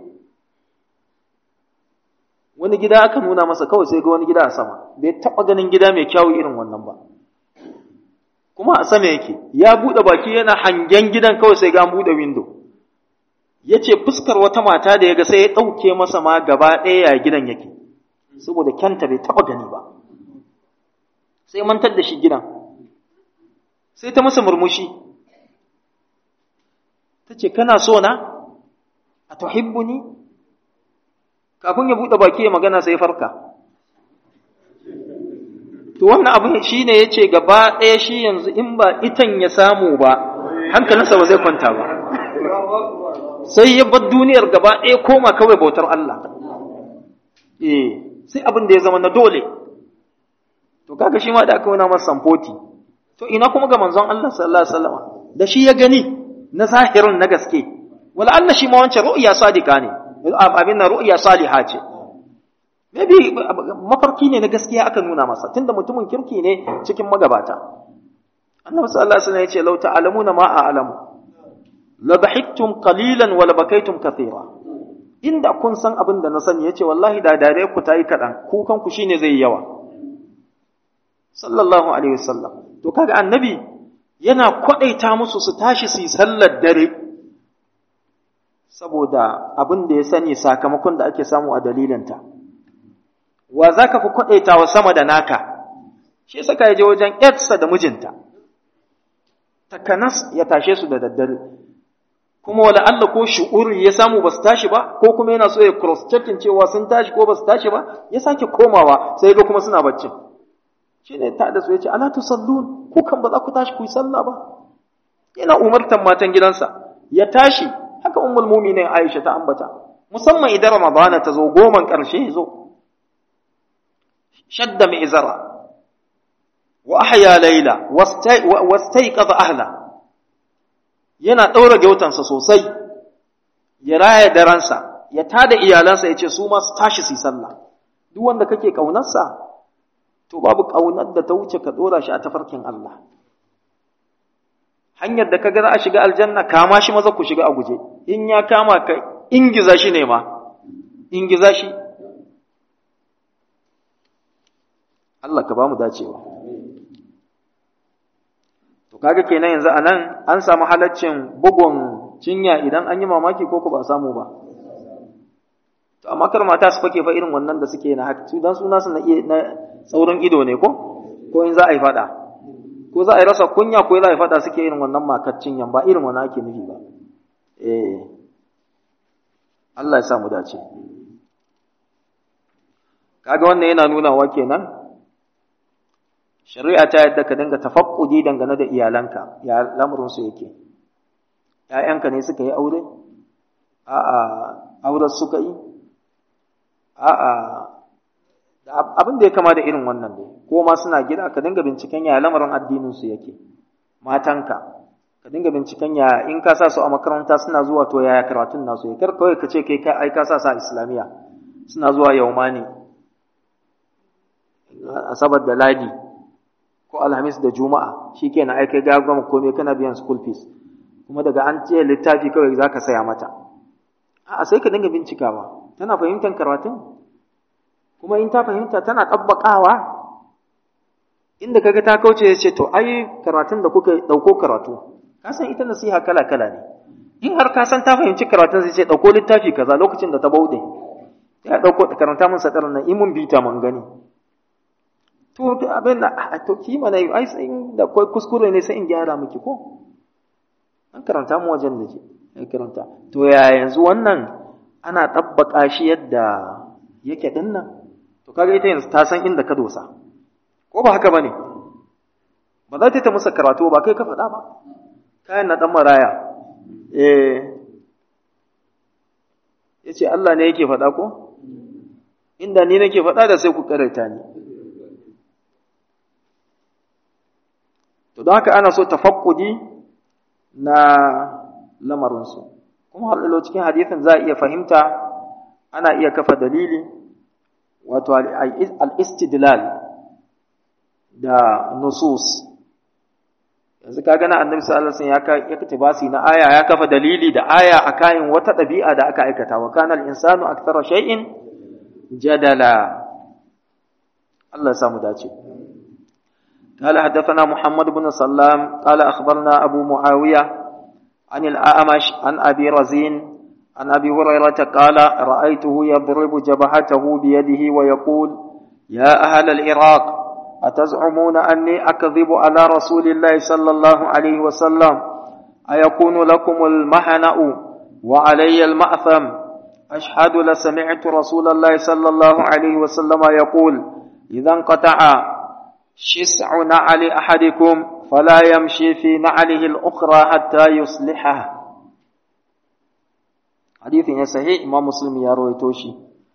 wani gida aka nuna masa kawai sai ga wani gida a sama bai taɓa ganin gida mai kyawu irin wannan ba kuma a sama yake ya buɗe baki yana hangen gidan kawai sai ga an buɗe window ya ce fuskar wata mata da ya ga sai ya ɗauke masa ma gaba ɗaya ya gidan yake saboda kyanta bai taɓa gani ba sai mantar da shi gidan sai ta masa murmushi ta ce kana so na a tuhibbu ni kafin ya buɗe baki ya magana sai farka to wannan abin shi ne ya ce gaba ɗaya shi yanzu in ba itan ya samu ba hankalinsa ba zai kwanta ba sai ya bar duniyar gaba ɗaya koma kawai bautar Allah. Eh, sai abin da ya zama na dole. To kaga shi ma da aka nuna masa samfoti. To ina kuma ga manzon Allah sallallahu alaihi wasallam da shi ya gani na zahirin na gaske. Wala Allah shi ma wancan ru'ya sadiqa ne. Abin na ru'ya saliha ce. Maybe mafarki ne na gaskiya aka nuna masa tunda mutumin kirki ne cikin magabata. Annabi sallallahu alaihi wasallam ya ce lau ta'lamuna ma a'lamu labahittum qalilan wa labakaitum kathira inda kun san abin da na sani yace wallahi da dare ku tayi kadan kukan ku shine zai yawa sallallahu alaihi wasallam to kaga annabi yana kwadaita musu su tashi su yi sallar dare saboda abin da ya sani sakamakon da ake samu a dalilinta wa zaka fi kwadaitawa sama da naka shi saka ya je wajen yarsa da mijinta takanas ya tashe su da daddare kuma wala Allah ko shu'uri ya samu ba su tashi ba ko kuma yana so ya cross checking cewa sun tashi ko ba su tashi ba ya sake komawa sai ga kuma suna baccin shine ta da su yace ala tusallun ku kan ba za ku tashi ku yi sallah ba yana umartan matan gidansa ya tashi haka ummul mu'minin Aisha ta ambata musamman idan Ramadana ta zo goman karshe ya zo shadda mai izara wa ahya layla wastayqadha ahla yana ɗaura gyautansa sosai, ya raya daransa, ya tada iyalansa ya ce su ma su tashi su yi sallah. Duk wanda kake ƙaunarsa, to babu ƙaunar da ta wuce ka ɗora shi a tafarkin Allah. Hanyar da ka ga za a shiga aljanna, kama shi maza ku shiga a guje, in ya kama ka ingiza shi ne ma, ingiza shi. Allah ka ba mu dacewa. To kaga kenan yanzu anan an samu halaccin bugun cinya idan an yi mamaki ko ba samu ba. To amma kar mata su fake fa irin wannan da suke na haka dan suna su na na tsaurin ido ne ko ko in za a yi fada ko za a yi rasa kunya ko za a yi fada suke irin wannan makar cinyan ba irin wannan ake nufi ba. Eh Allah ya sa mu dace. Kaga wannan yana nuna wa kenan shari'a ta yadda ka dinga tafakkudi dangane da iyalanka ya lamurinsu yake ‘ya'yanka ne suka yi aure a'a auren suka yi a'a abin da ya kama da irin wannan ne ko ma suna gida ka dinga binciken ya lamarin addininsu yake matanka ka dinga binciken ya in ka sa su a makaranta suna zuwa to yaya karatun nasu ya kar kawai ka ce kai ka ai ka sa sa islamiya suna zuwa yaumani asabar da ladi ko alhamis da juma'a shikenan ai kai ga gama komai kana biyan school fees kuma daga an ce littafi kawai zaka saya mata a sai ka dinga bincikawa tana fahimtar karatun kuma in ta fahimta tana tabbakawa inda kaga ta kauce ya ce to ai karatun da kuka dauko karatu ka san ita nasiha kala kala ne in har ka san ta fahimci karatun sai ce dauko littafi kaza lokacin da ta baude ya dauko karanta mun sadar nan in mun bita mun gani to abin da to ki mana ai sai da kai kuskure ne sai in gyara miki ko an karanta mu wajen da ke ai karanta to ya yanzu wannan ana tabbaka shi yadda yake dinnan to kaga ita yanzu ta san inda ka dosa ko ba haka ba ne ba za ta ta musa karatu ba kai ka faɗa ba kayan na ɗan maraya eh ya ce Allah ne yake faɗa ko inda ni nake faɗa da sai ku ƙaraita ni to don haka ana so tafakkudi na lamarinsu kuma halalo cikin hadithin za a iya fahimta ana iya kafa dalili wato al-istidlal da nusus yanzu ka gana annabi sallallahu alaihi wasallam ya katibasi na aya ya kafa dalili da aya akan wata dabi'a da aka aikata wa kana al-insanu akthara shay'in jadala Allah ya samu dace قال حدثنا محمد بن سلام قال أخبرنا أبو معاوية عن الأعمش عن أبي رزين عن أبي هريرة قال رأيته يضرب جبهته بيده ويقول يا أهل العراق أتزعمون أني أكذب على رسول الله صلى الله عليه وسلم أيكون لكم المحنأ وعلي المأثم أشهد لسمعت رسول الله صلى الله عليه وسلم يقول إذا انقطع شسع نعل أحدكم فلا يمشي في نعله الأخرى حتى يصلحه حديث صحيح إمام مسلم يروي توشي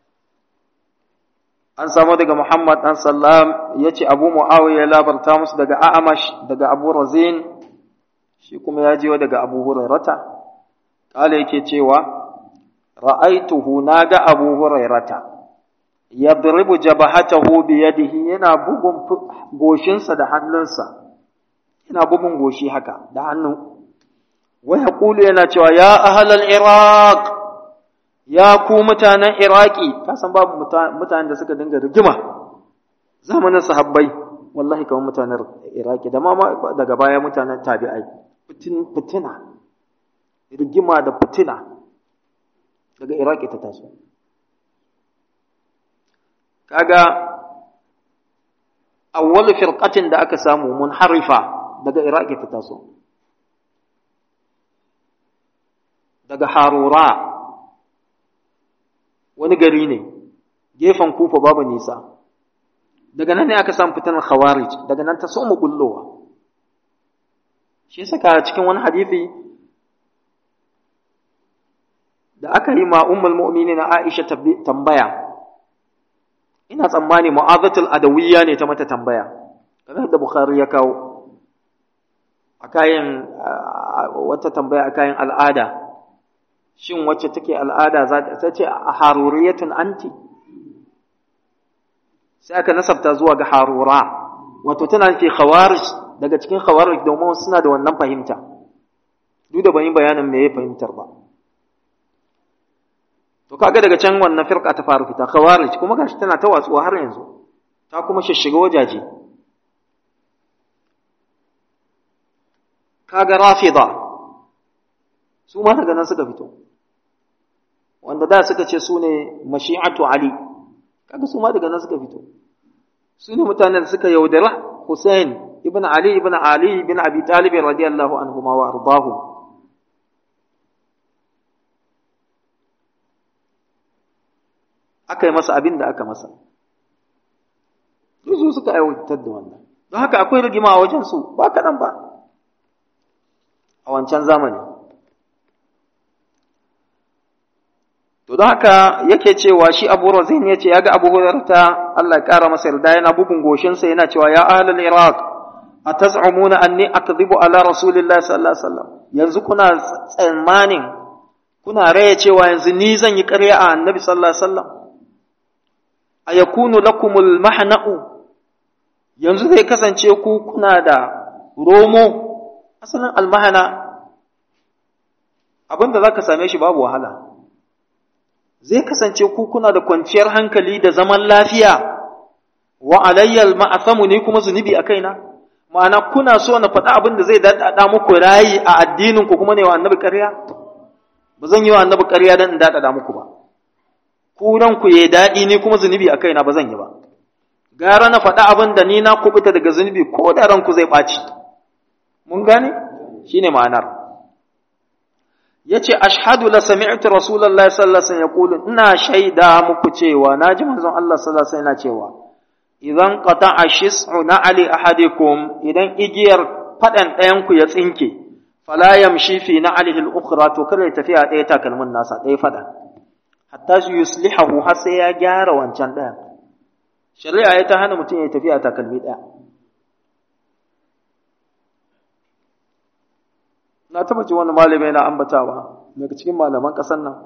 an samu daga Muhammad ɗan Sallam ya ce Abu Mu'awiya ya labarta musu daga A'amash daga Abu Razin shi kuma ya jiwa daga Abu Hurairata kala yake cewa ra'aituhu na ga Abu Hurairata yadribu jabahatahu bi yadihi yana bugun goshinsa da hannunsa yana bugun goshi haka da hannu wa yaqulu yana cewa ya ahlal iraq ya ku mutanen Iraki, ka san babu mutanen da suka dinga rigima zamanin sahabbai, wallahi kamar mutanen Iraki, da ma daga baya mutanen tabi'ai, fitina, rigima da fitina daga Iraki ta taso. Kaga awwal firqatin da aka samu munharifa daga Iraki ta taso. Daga Harura, wani gari ne gefen kufa babu nisa daga nan ne aka samu fitanar khawarij daga nan ta soma bullowa shi saka cikin wani hadisi da aka yi ma ummul mu'minin Aisha tambaya ina tsammani mu'azatul adawiyya ne ta mata tambaya kamar da Bukhari ya kawo akayin wata tambaya akayin al'ada shin wacce take al'ada za ta ce a haruriyatun anti sai aka nasabta zuwa ga harura wato tana ke khawarij daga cikin khawarij domin suna da wannan fahimta duk da ban yi bayanin me ya fahimtar ba to kaga daga can wannan firqa ta faru fita khawarij kuma gashi tana ta watsuwa har yanzu ta kuma shishiga wajaje kaga rafida su ma daga nan suka fito wanda da suka ce su ne mashi'atu ali kaga su ma daga nan suka fito su ne mutanen da suka yaudara Hussein ibn Ali ibn Ali ibn Abi Talib radiyallahu anhuma wa ardahu aka yi masa abin da aka masa su suka aiwatar da wannan don haka akwai rigima a wajen su ba kaɗan ba a wancan zamani To don haka yake cewa shi Abu Razin ya ce ya ga Abu Hurairata Allah ya ƙara masa yarda yana bugun goshinsa yana cewa ya ahlul Iraq ataz'umuna anni akdhibu ala rasulillahi sallallahu alaihi wasallam yanzu kuna tsammanin kuna raya cewa yanzu ni zan yi ƙarya a annabi sallallahu alaihi wasallam ayakunu lakumul mahna'u yanzu zai kasance ku kuna da romo asalin almahana abinda zaka same shi babu wahala zai kasance ku kuna da kwanciyar hankali da zaman lafiya wa alayyal ma'asamu ne kuma zunubi a kaina ma'ana kuna so na faɗa abin da zai daɗaɗa muku rayi a addinin ku kuma ne wa annabi ƙarya ba zan yi wa annabi ƙarya don in daɗaɗa muku ba ku ku ya daɗi ni kuma zunubi a kaina ba zan yi ba gara na faɗa abin da ni na kubuta daga zunubi ko da ranku zai ɓaci mun gane shine ma'anar yace ashhadu la sami'tu rasulullahi sallallahu alaihi wasallam yaqulu ina shaida muku cewa naji manzon Allah sallallahu alaihi wasallam yana cewa idan qata'a shis'u na'ali ahadikum idan igiyar fadan ɗayan ku ya tsinke fala yamshi fi na'alihi al-ukhra to kada ya tafi a ɗaya takalmin nasa ɗaya fadan hatta su yuslihahu har sai ya gyara wancan ɗayan shari'a ya ta hana mutum ya tafi a takalmi ɗaya na taba ji wani malami na ambatawa daga cikin malaman ƙasar nan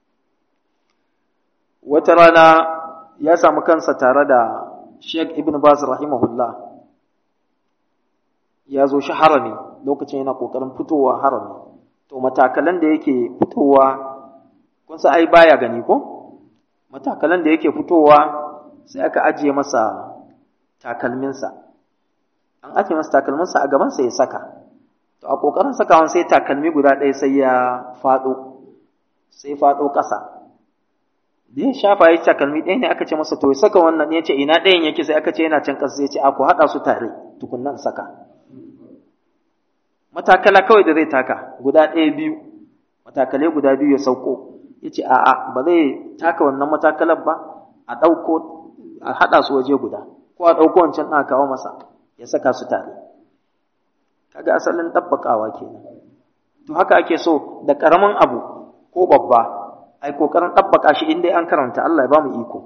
wata rana ya samu kansa tare da Sheikh Ibn Baz rahimahullah ya zo shi harami lokacin yana kokarin fitowa harami to matakalan da yake fitowa kun sa ai baya gani ko matakalan da yake fitowa sai aka ajiye masa takalminsa an ajiye masa takalminsa a gabansa ya saka to a kokarin sakawan sai takalmi guda ɗaya sai ya faɗo sai faɗo ƙasa da ya shafa ya takalmi ɗaya ne aka ce masa to ya saka wannan ya ce ina ɗayan yake sai aka ce yana can ƙasa sai ya ce a ku haɗa su tare tukunnan saka matakala kawai da zai taka guda ɗaya biyu matakalai guda biyu ya sauko ya ce a'a ba zai taka wannan matakalar ba a ɗauko a haɗa su waje guda ko a ɗauko wancan ɗan kawo masa ya saka su tare kaga asalin ɗabbaƙawa kenan to haka ake so da ƙaramin abu ko babba ai kokarin ɗabbaƙa shi inda an karanta Allah ya ba mu iko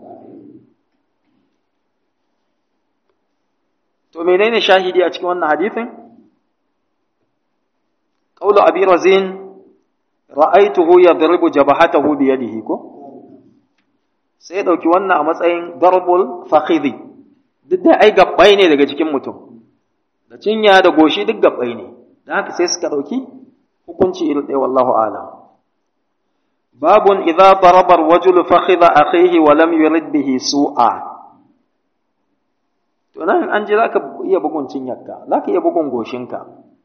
to menene shahidi a cikin wannan hadithin qawlu abi razin ra'aytuhu yadribu jabhatahu bi yadihi ko sai dauki wannan a matsayin darbul fakhidhi duk da ai gabbai ne daga cikin mutum da cinya da goshi duk gabbai ne dan haka sai suka dauki hukunci irin ɗaya wallahu a'lam babun idza daraba ar-rajulu fakhidha akhihi wa lam yurid bihi su'a to nan an ji zaka iya bugun cinyarka zaka iya bugun goshinka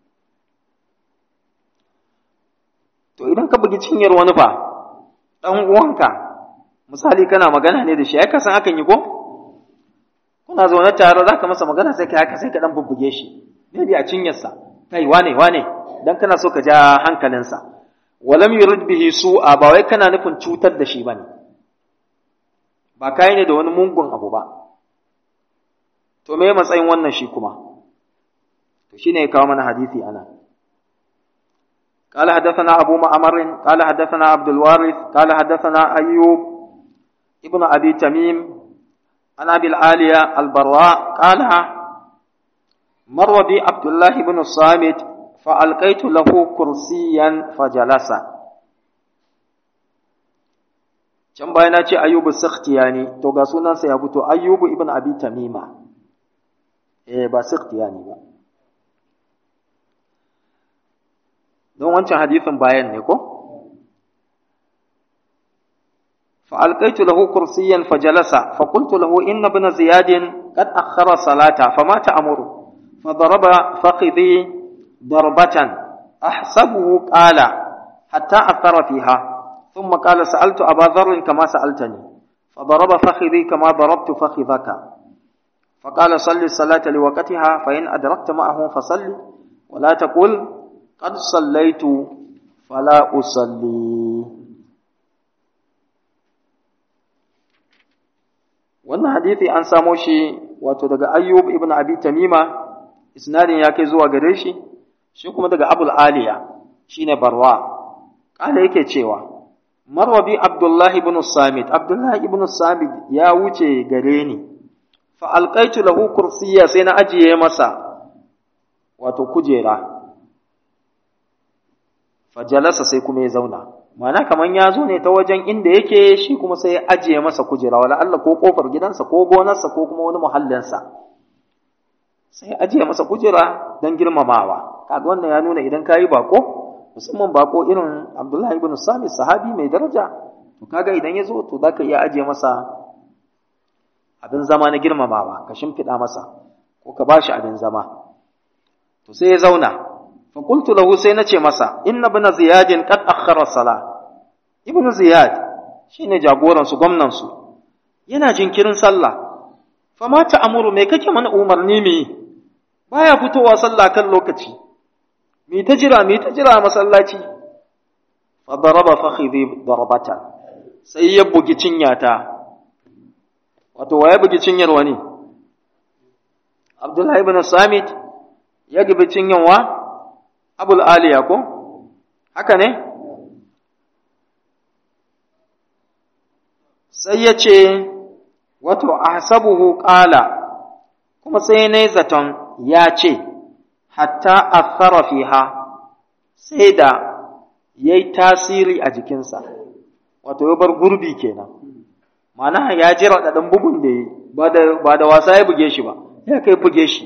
to idan ka bugi cinyar wani fa dan uwanka misali kana magana ne da shi ai ka san hakan yi ko kuna zaune tare zaka masa magana sai kai haka sai ka dan bubbuge shi maybe a cinyarsa kai wane wane dan kana so ka ja hankalinsa walam yurid bihi su'a ba wai kana nufin cutar da shi bane ba kai ne da wani mungun abu ba to me matsayin wannan shi kuma to shine ya kawo mana hadisi ana قال حدثنا أبو معمر قال حدثنا عبد الوارث قال حدثنا أيوب ابن أبي تميم عن أبي العالية البراء قال مر بي عبد الله بن الصامت فألقيت له كرسيا فجلس can bayan ce ayyubu sakhtiyani to ga sunansa ya fito ayyubu ibn abi tamima eh ba sakhtiyani ba don wancan hadisin bayan ne ko fa alqaitu lahu kursiyan fajalasa fa qultu lahu inna ibn ziyad qad akhkhara salata fama ta'muru fa daraba fakhidhi ضربة أحسبه قال حتى أثر فيها ثم قال سألت أبا ذر كما سألتني فضرب فخذي كما ضربت فخذك فقال صل الصلاة لوقتها فإن أدركت معه فصل ولا تقل قد صليت فلا أصلي wannan hadithi an samo shi wato daga ayyub ibn abi tamima isnadin ya kai zuwa gare shi shi kuma daga abul aliya shine barwa kala yake cewa marwabi abdullahi ibn samit abdullahi ibn samit ya wuce gare ni fa alqaitu lahu kursiyya sai na ajiye masa wato kujera fajalasa sai kuma ya zauna mana kaman ya zo ne ta wajen inda yake shi kuma sai ya ajiye masa kujera wala Allah ko kofar gidansa ko gonarsa ko kuma wani muhallinsa sai ya ajiye masa kujera don girmamawa kaga wannan ya nuna idan kayi bako musamman bako irin Abdullahi ibn Sami sahabi mai daraja to kaga idan ya zo to zaka iya ajiye masa abin zama na girmamawa ka shimfiɗa masa ko ka bashi abin zama to sai ya zauna fa qultu lahu sai nace masa inna ibn ziyad qad akhkhara sala ibn ziyad shine jagoran su gwamnan su yana jinkirin sallah fa ma ta'muru me kake mana umarni mi baya fitowa sallah kan lokaci mi ta jira mi ta jira masallaci fa daraba fakhidhi darabatan sai ya bugi cinyata wato waye bugi cinyar wani Abdullahi ibn Samit ya gibi cinyanwa Abul Aliya ko haka ne sai ya ce wato ahsabuhu qala kuma sai ne zaton ya ce hatta athara fiha sai da yayi tasiri a jikinsa wato ya bar gurbi kenan ma'ana ya jira da dan bugun da yi ba da ba da wasa ya buge shi ba ya kai buge shi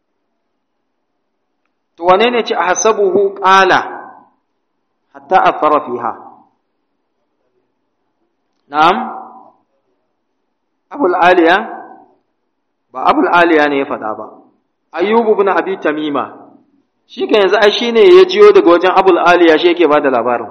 to wane ne ce ahsabuhu qala hatta athara fiha na'am abul aliya ba abul aliya ne ya faɗa ba ayyubu ibn abi tamima shi kan yanzu ai shine ya jiyo daga wajen abul aliya shi yake bada labarin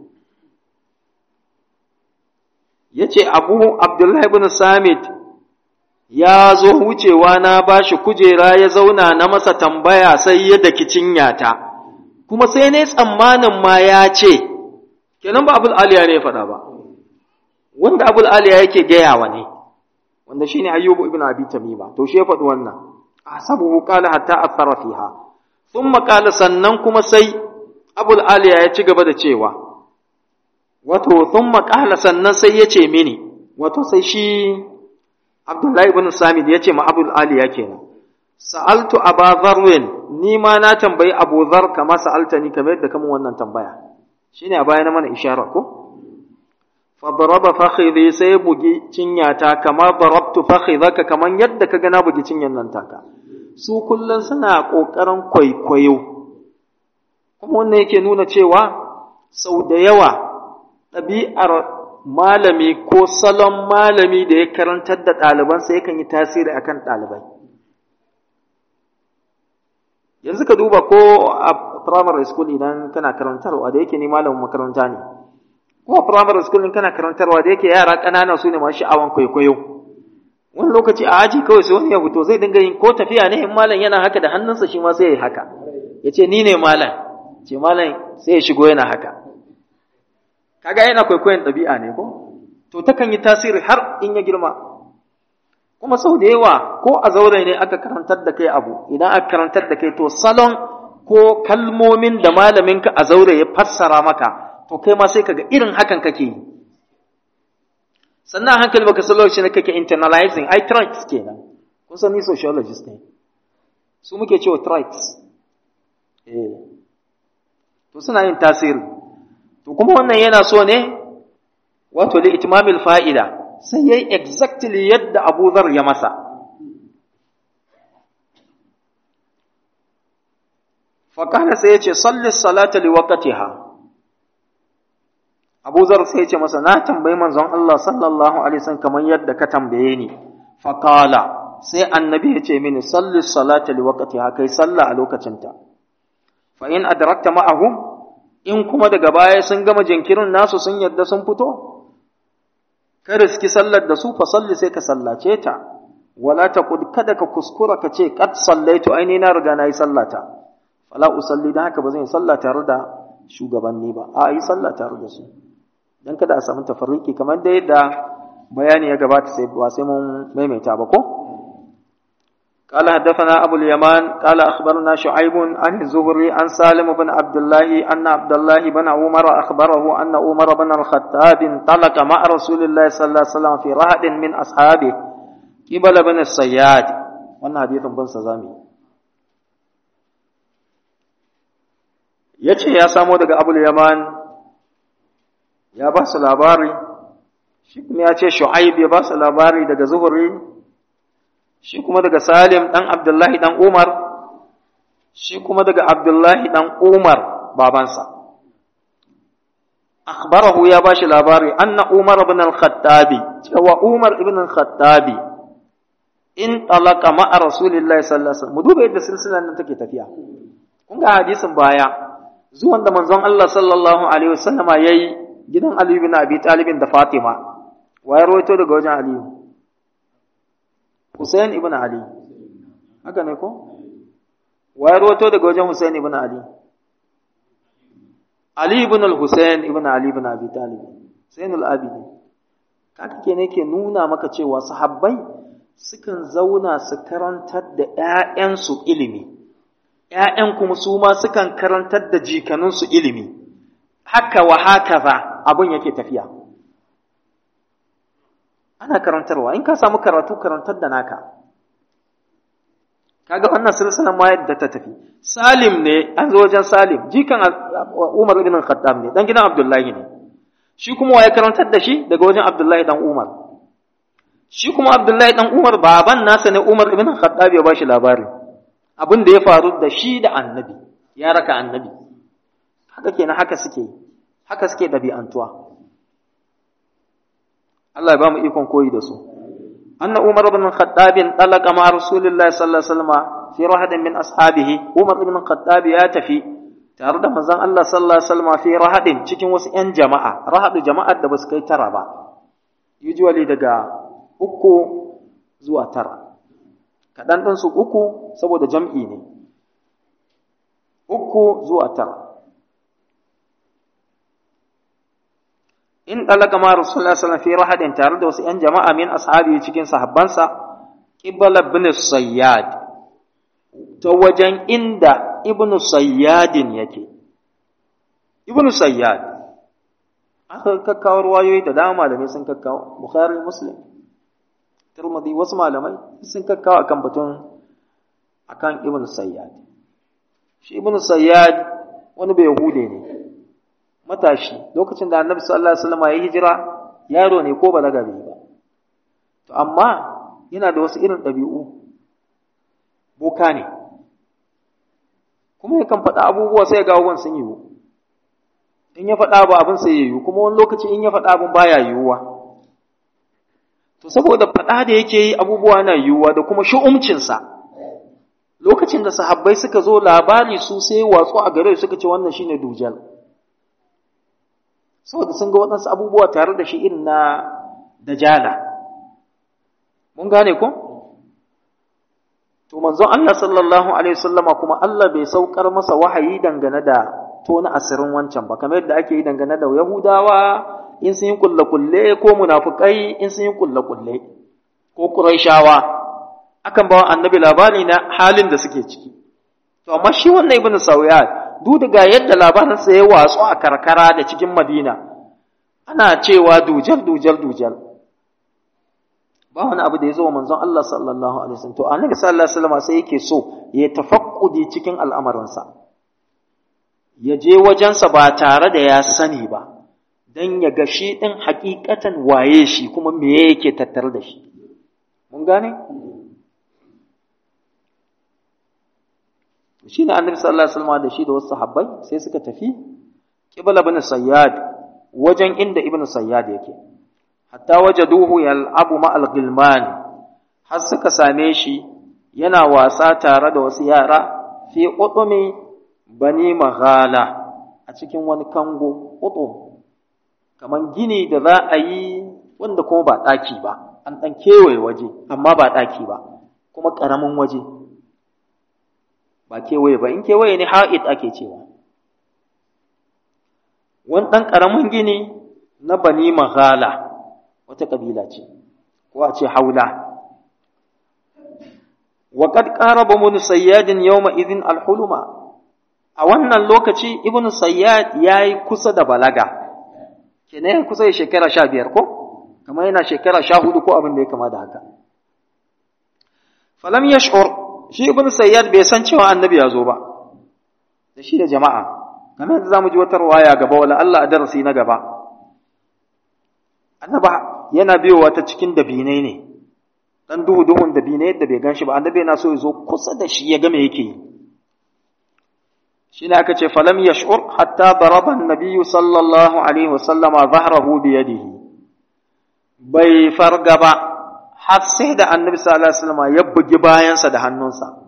yace abu abdullahi ibn samit ya zo wucewa na bashi kujera ya zauna na masa tambaya sai ya daki cinyata kuma sai ne tsammanin ma ya ce kenan ba abul aliya ne ya faɗa ba wanda abul aliya yake gayawa ne wanda shine ayyubu ibn abi tamima to shi ya faɗi wannan asabuhu qala hatta athara fiha thumma qala sannan kuma sai abul aliya ya ci gaba da cewa wato thumma qala sannan sai ya ce mini wato sai shi abdullahi ibn samid ya ce ma abul aliya kenan sa'altu aba dharwin ni ma na tambayi abu dhar kama sa'altani kamar yadda kamun wannan tambaya shine a baya na mana isharar ko fadaraba fakhidhi sai bugi cinyata kamar darabtu fakhidhaka kaman yadda kaga na bugi cinyan nan taka su kullun suna kokarin kwaikwayo kuma wannan yake nuna cewa sau da yawa ɗabi'ar malami ko salon malami da ya karantar da ɗalibansa yakan yi tasiri akan ɗalibai yanzu ka duba ko a primary school idan kana karantarwa da yake ni malamin makaranta ne ko a primary school in kana karantarwa da yake yara ƙanana su ne masu sha'awan kwaikwayo wani lokaci a aji kawai sai wani ya fito zai dinga yin ko tafiya ne in malam yana haka da hannunsa shi ma sai ya yi haka ya ce ni ne malam ce malam sai ya shigo yana haka kaga yana kwaikwayon ɗabi'a ne ko to takan yi tasiri har in ya girma kuma sau da yawa ko a zaure ne aka karantar da kai abu idan aka karantar da kai to salon ko kalmomin da malaminka a zaure ya fassara maka to kai ma sai kaga irin hakan kake yi sannan hankali baka san lokacin da kake internalizing ai traits kenan kun san ni sociologist ne su muke cewa traits eh to suna yin tasiri to kuma wannan yana so ne wato li itmamil fa'ida sai yayi exactly yadda Abu Dharr ya masa fa kana sai yace salli salata li waqtiha Abu Zar sai ya ce masa na tambayi manzon Allah sallallahu alaihi wasallam kamar yadda ka tambaye ni fa qala sai annabi ya ce mini salli salata li waqtiha kai sallah a lokacinta fa in adrakta ma'ahum in kuma daga baya sun gama jinkirin nasu sun yadda sun fito ka riski sallar da su fa salli sai ka sallace ta wala taqud kada ka kuskura ka ce qad sallaitu aini na riga na yi sallata fala usalli dan haka ba zan yi sallah tare da shugabanni ba a yi sallah tare da su dan kada a samu tafarriki kamar da yadda bayani ya gabata sai ba sai mun maimaita ba ko قال حدثنا أبو اليمان قال أخبرنا شعيب عن الزهري عن سالم بن عبد الله أن عبد الله بن عمر أخبره أن عمر بن الخطاب انطلق مع رسول الله صلى الله عليه وسلم في رهد من أصحابه قبل بن الصياد وأن حديث بن سزامي ya ce ya samo daga abul yaman ya ba su labari shi kuma ya ce shu'aib ya ba su labari daga zuhuri shi kuma daga salim ɗan abdullahi ɗan umar shi kuma daga abdullahi ɗan umar babansa akhbarahu ya ba shi labari anna umar ibn al-khattabi cewa umar ibn al-khattabi in talaka ma'a rasulillahi sallallahu alaihi wasallam mu duba yadda silsilar nan take tafiya kun ga hadisin baya zuwan da manzon Allah sallallahu alaihi wasallam yayi gidan Ali ibn Abi Talib da Fatima waye rawaito daga wajen Ali Hussein ibn Ali haka ne ko waye rawaito daga wajen Hussein ibn Ali Ali ibn al-Hussein ibn Ali ibn Abi Talib Zainul Abidin kaka ke ne ke nuna maka cewa sahabbai sukan zauna su karantar da ‘ya'yansu ilimi, ‘ya'yan kuma su ma sukan karantar da jikaninsu ilimi, haka wa haka za abin yake tafiya. Ana karantarwa, in ka samu karatu karantar da naka. Kaga wannan silsilan ma yadda ta tafi. Salim ne, an zo wajen Salim, jikan Umar ibn Khattab ne, dan gidan Abdullahi ne. Shi kuma waye karantar da shi daga wajen Abdullahi dan Umar. shi kuma Abdullahi dan Umar baban nasa ne Umar ibn Khattab ya bashi labari abin da ya faru da shi da annabi ya raka annabi haka kenan haka suke haka suke dabi'antuwa Allah ya ba mu ikon koyi da su anna Umar ibn Khattab talaqa ma Rasulullah sallallahu alaihi wasallam fi rahadin min ashabihi Umar ibn Khattab ya tafi tare da manzon Allah sallallahu alaihi wasallam fi rahadin cikin wasu ƴan jama'a rahadu jama'ar da basu kai tara ba usually daga uku zuwa tara kaɗan ɗinsu uku saboda jam'i ne uku zuwa tara in ɗalaka ma rasulullah sallallahu fi rahadin tare da wasu ‘yan jama'a min ashabi cikin sahabbansa ƙibala ibn sayyad ta wajen inda ibn sayyadin yake ibn sayyad aka kakkawo ruwayoyi da dama da sun kakkawo bukhari muslim Tirmidhi wasu malamai sun kakkawa akan batun akan Ibn Sayyad. Shi Ibn Sayyad wani bai Yahude ne. Matashi lokacin da Annabi sallallahu alaihi wasallam ya hijira yaro ne ko balaga bai ba. To amma yana da wasu irin ɗabi'u. Boka ne. Kuma yakan faɗa abubuwa sai ga abubuwan sun yiwu. In ya faɗa ba abin sai ya yiwu kuma wani lokaci in ya faɗa abin baya yiwuwa. To saboda faɗa da yake yi abubuwa na yiwuwa da kuma shu'umcinsa, lokacin da sahabbai suka zo labari su sai watsu a gare suka ce wannan shine dujal. Saboda sun ga waɗansu abubuwa tare da shi irin na dajala. Mun gane ko? To manzon Allah sallallahu alaihi wasallama kuma Allah bai saukar masa wahayi dangane da tona asirin wancan ba, kamar yadda ake yi dangane da Yahudawa in sun yi kulle-kulle ko munafukai in sun yi kulle-kulle ko ƙuraishawa akan bawa annabi labari na halin da suke ciki to amma shi wannan ibnu sauyat duk daga yadda labarin sa ya watsu a karkara da cikin madina ana cewa dujal dujal dujal ba wani abu da ya zo wa manzon Allah sallallahu alaihi wasallam to annabi sallallahu alaihi wasallam sai yake so ya tafakkudi cikin al'amarinsa ya je wajensa ba tare da ya sani ba don ya ga shi ɗin hakikatan waye shi kuma me yake tattar da shi. Mun gane? Shi ne annabi sallallahu Alaihi wasallam da shi da wasu sahabbai sai suka tafi ƙibla ibn Sayyad wajen inda ibn Sayyad yake. Hatta waje duhu yal'abu ma'al gilman har suka same shi yana wasa tare da wasu yara fi ƙuɗumi bani maghala a cikin wani kango ƙuɗum kamar gini da za a yi wanda kuma ba ɗaki ba, an ɗan kewaye waje, amma ba ɗaki ba, kuma ƙaramin waje. Ba kewaye ba, in kewaye ne ha'id ake cewa. Wani ɗan ƙaramin gini na bani maghala, wata ƙabila ce, ko a ce haula. Waƙad ƙara ba mun sayyadin yau izin alhuluma, a wannan lokaci Ibn Sayyad ya yi kusa da balaga. kenan kusa da shekara sha biyar ko kamar yana shekara sha hudu ko abin da ya kama da haka falam yash'ur shi ibn sayyad bai san cewa annabi ya zo ba da shi da jama'a kamar yadda zamu ji wata ruwaya gaba wala Allah a darasi na gaba annaba yana biyowa ta cikin dabinai ne dan duhu duhun dabinai yadda bai ganshi ba annabi yana so ya zo kusa da shi ya ga me yake yi shine aka ce falam yash'ur hatta daraba an-nabiy sallallahu alaihi wasallama dhahrahu bi yadihi bai farga ba har sai da annabi sallallahu alaihi wasallama ya bugi bayansa da hannunsa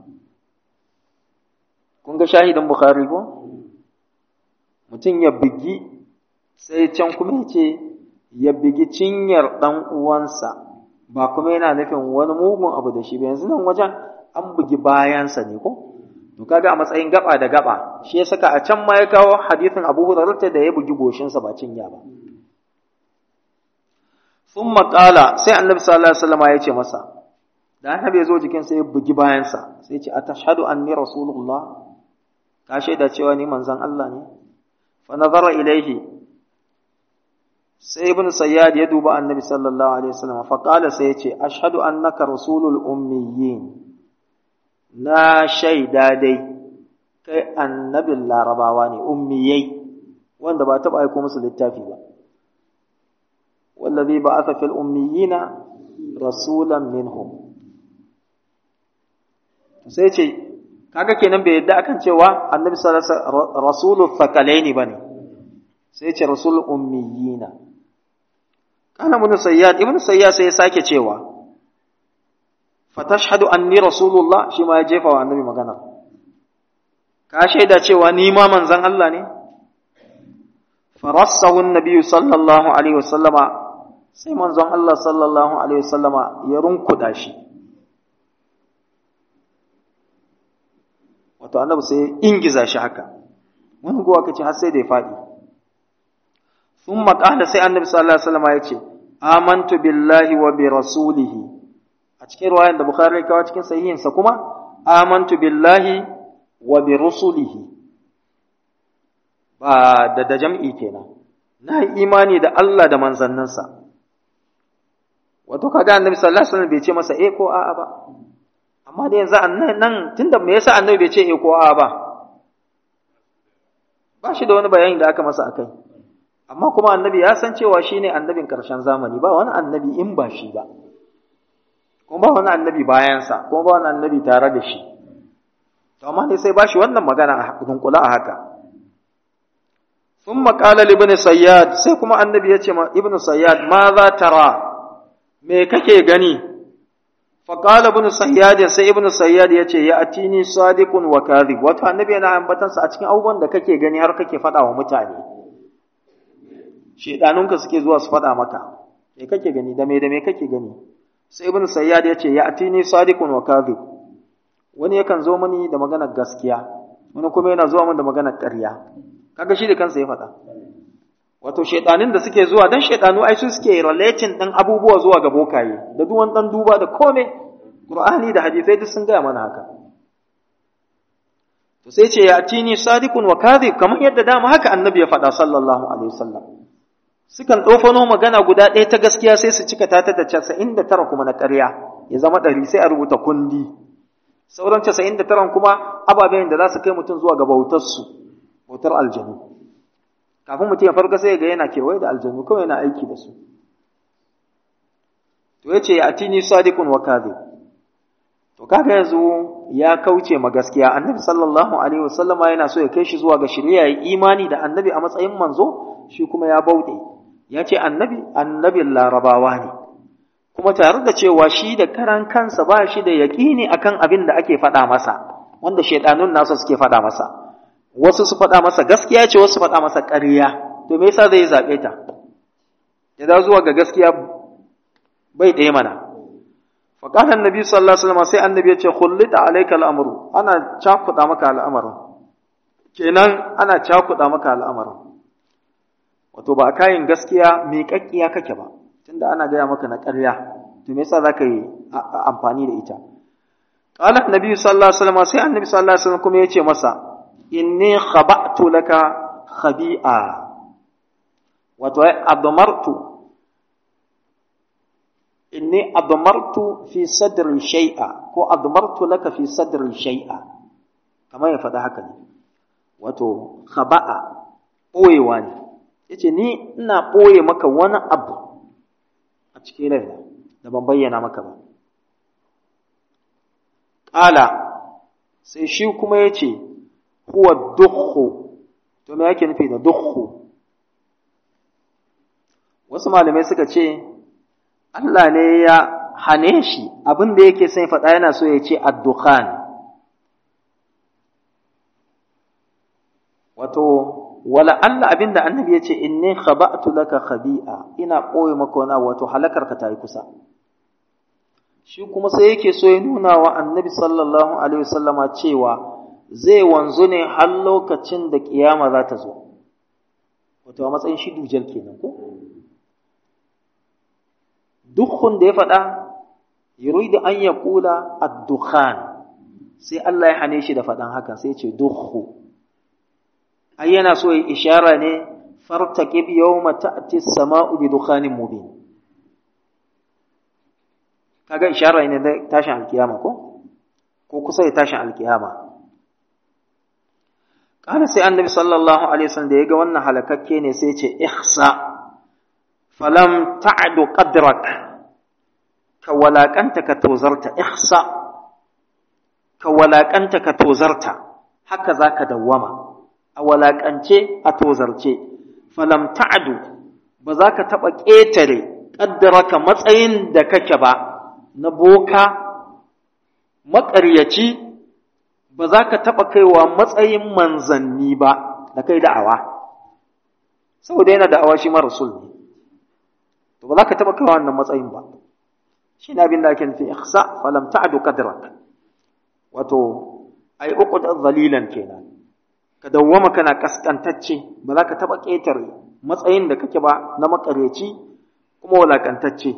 kun ga shahidin bukhari ko mutum ya bugi sai can kuma ya ce ya bugi cinyar ɗan uwansa ba kuma yana nufin wani mugun abu da shi ba yanzu nan wajen an bugi bayansa ne ko to kaga a matsayin gaba da gaba shi ya saka a can ma ya kawo hadithin Abu Hurairah da ya bugi goshinsa ba cinya ba thumma qala sai annabi sallallahu alaihi wasallam ya ce masa da annabi ya zo jikin sai ya bugi bayansa sai ya ce atashhadu anni rasulullah ka shaida cewa ni manzon Allah ne fa nazara ilaihi sai ibn sayyad ya duba annabi sallallahu alaihi wasallam fa qala sai ya ce ashhadu annaka rasulul ummiyin na shaida dai kai annabin larabawa ne ummiyai wanda ba taɓa aiko musu littafi ba wallazi ba'atha fil ummiyina rasulan minhum sai ce kaga kenan bai yadda akan cewa annabi sallallahu alaihi wasallam rasulul thaqalaini bane sai ce rasul ummiyina kana ibn sayyad ibn sayyad sai ya sake cewa fatashhadu anni rasulullah shi ma ya jefa wa annabi magana ka shaida cewa ni ma manzon Allah ne farassahu annabi sallallahu alaihi wasallama sai manzon Allah sallallahu alaihi wasallama ya runkuda shi wato annabi sai ingiza shi haka wani gowa kace har sai da ya faɗi ثم قال sai annabi sallallahu alaihi wasallam ya ce amantu billahi wa bi rasulihi a cikin riwayar da bukhari ya kawo cikin sahihin sa kuma amantu billahi wa bi rusulihi ba da da jam'i kenan na yi imani da Allah da manzannansa wato kaga annabi sallallahu alaihi wasallam bai ce masa eh ko a'a ba amma da yanzu nan tunda me yasa annabi bai ce eh ko a'a ba ba shi da wani bayani da aka masa akai amma kuma annabi ya san cewa shi ne annabin ƙarshen zamani ba wani annabi in ba shi ba kuma ba wani annabi bayansa kuma ba wani annabi tare da shi to amma ne sai ba shi wannan magana a dunkula a haka ثم قال لابن sayyad sai kuma annabi ya ce ma ibnu sayyad ma za tara me kake gani fa qala ibnu sayyad sai ibnu sayyad ya ce ya atini sadiqun wa kadhib wato annabi yana ambatansa a cikin abubuwan da kake gani har kake faɗa wa mutane shedanunka suke zuwa su faɗa maka me kake gani da me da me kake gani sai ibnu sayyad ya ce ya atini sadiqun wa kadhib wani yakan zo mani da maganar gaskiya wani kuma yana zuwa min da maganar ƙarya kaga shi da kansa ya faɗa wato shedanin da suke zuwa dan shedanu ai su suke relating ɗin abubuwa zuwa ga bokaye da duk wani dan duba da kome qur'ani da hadisai duk sun gaya mana haka to sai ce ya atini sadiqun wa kadhib kamar yadda dama haka annabi ya faɗa sallallahu alaihi wasallam sukan ɗofano magana guda ɗaya ta gaskiya sai su cika ta da casa'in da tara kuma na ƙarya ya zama ɗari sai a rubuta kundi sauran casa'in da taran kuma ababen da za su kai mutum zuwa ga bautarsu bautar aljanu kafin mutum ya farka sai ga yana kewaye da aljanu kawai yana aiki da su to ya ce atini sadiqun wa kadhib to kaga yanzu ya kauce ma gaskiya annabi sallallahu alaihi wasallama yana so ya kai shi zuwa ga shari'a ya imani da annabi a matsayin manzo shi kuma ya bauɗe ya ce annabi annabin larabawa ne kuma tare da cewa shi da karan kansa ba shi da yaƙini akan abin da ake faɗa masa wanda shaidanun nasa suke faɗa masa wasu su faɗa masa gaskiya ce wasu faɗa masa ƙarya to me yasa zai zaɓe ta ya dawo zuwa ga gaskiya bai ɗaya mana faƙalan nabi sallallahu alaihi wasallam sai annabi ya ce khullita alayka al'amru ana cakuɗa maka al'amarin kenan ana cakuɗa maka al'amarin wato ba a kayan gaskiya miƙaƙƙiya kake ba tunda ana gaya maka na ƙarya to me yasa zaka yi amfani da ita qala annabi sallallahu alaihi wasallam sai annabi sallallahu alaihi wasallam kuma yace masa inni khaba'tu laka khabi'a wato ai admartu inni admartu fi sadri shay'a ko admartu laka fi sadri shay'a kamar ya faɗa haka ne wato khaba'a ɓoyewa ne yace ni ina ɓoye maka wani abu a cikin raina da ban bayyana maka ba ƙala sai shi kuma ya ce huwa dukhu to me yake nufi da dukhu wasu malamai suka ce Allah ne ya hane shi abin da yake sai faɗa yana so ya ce addukhan wato wala Allah abin da annabi ya ce inni khaba'tu laka khabi'a ina ɓoye maka wani wato halakar ka ta yi kusa shi kuma sai yake so ya nuna wa annabi sallallahu alaihi wasallama cewa zai wanzu ne har lokacin da kiyama za ta zo wato a matsayin shi dujal kenan ko dukhun da ya faɗa yuridu an ya kula ad-dukhan sai Allah ya hane shi da faɗan haka sai ya ce dukhu ai yana so ya ishara ne fartaqib yawma ta'ti as-sama'u bi dukhanin mubin kaga ishara ne da tashin alkiyama ko ko kusa da tashin alkiyama kana sai annabi sallallahu alaihi wasallam da yaga wannan halakakke ne sai ya ce ihsa falam ta'du qadrak ka walakanta ka tozarta ihsa ka walakanta ka tozarta haka zaka dawwama a walakance a tozarce falam ta'du ba za ka taɓa ƙetare ƙaddaraka matsayin da kake ba na boka maƙaryaci ba za ka taɓa kaiwa matsayin manzanni ba da kai da'awa saboda yana da'awa shi mara rasul ne to ba za ka taɓa kaiwa wannan matsayin ba shi na abin da ake nufi ihsa falam ta'du qadrak wato ai uqud dhalilan kenan ka dawwama kana kaskantacce ba za ka taɓa ƙetare matsayin da kake ba na makareci kuma walakantacce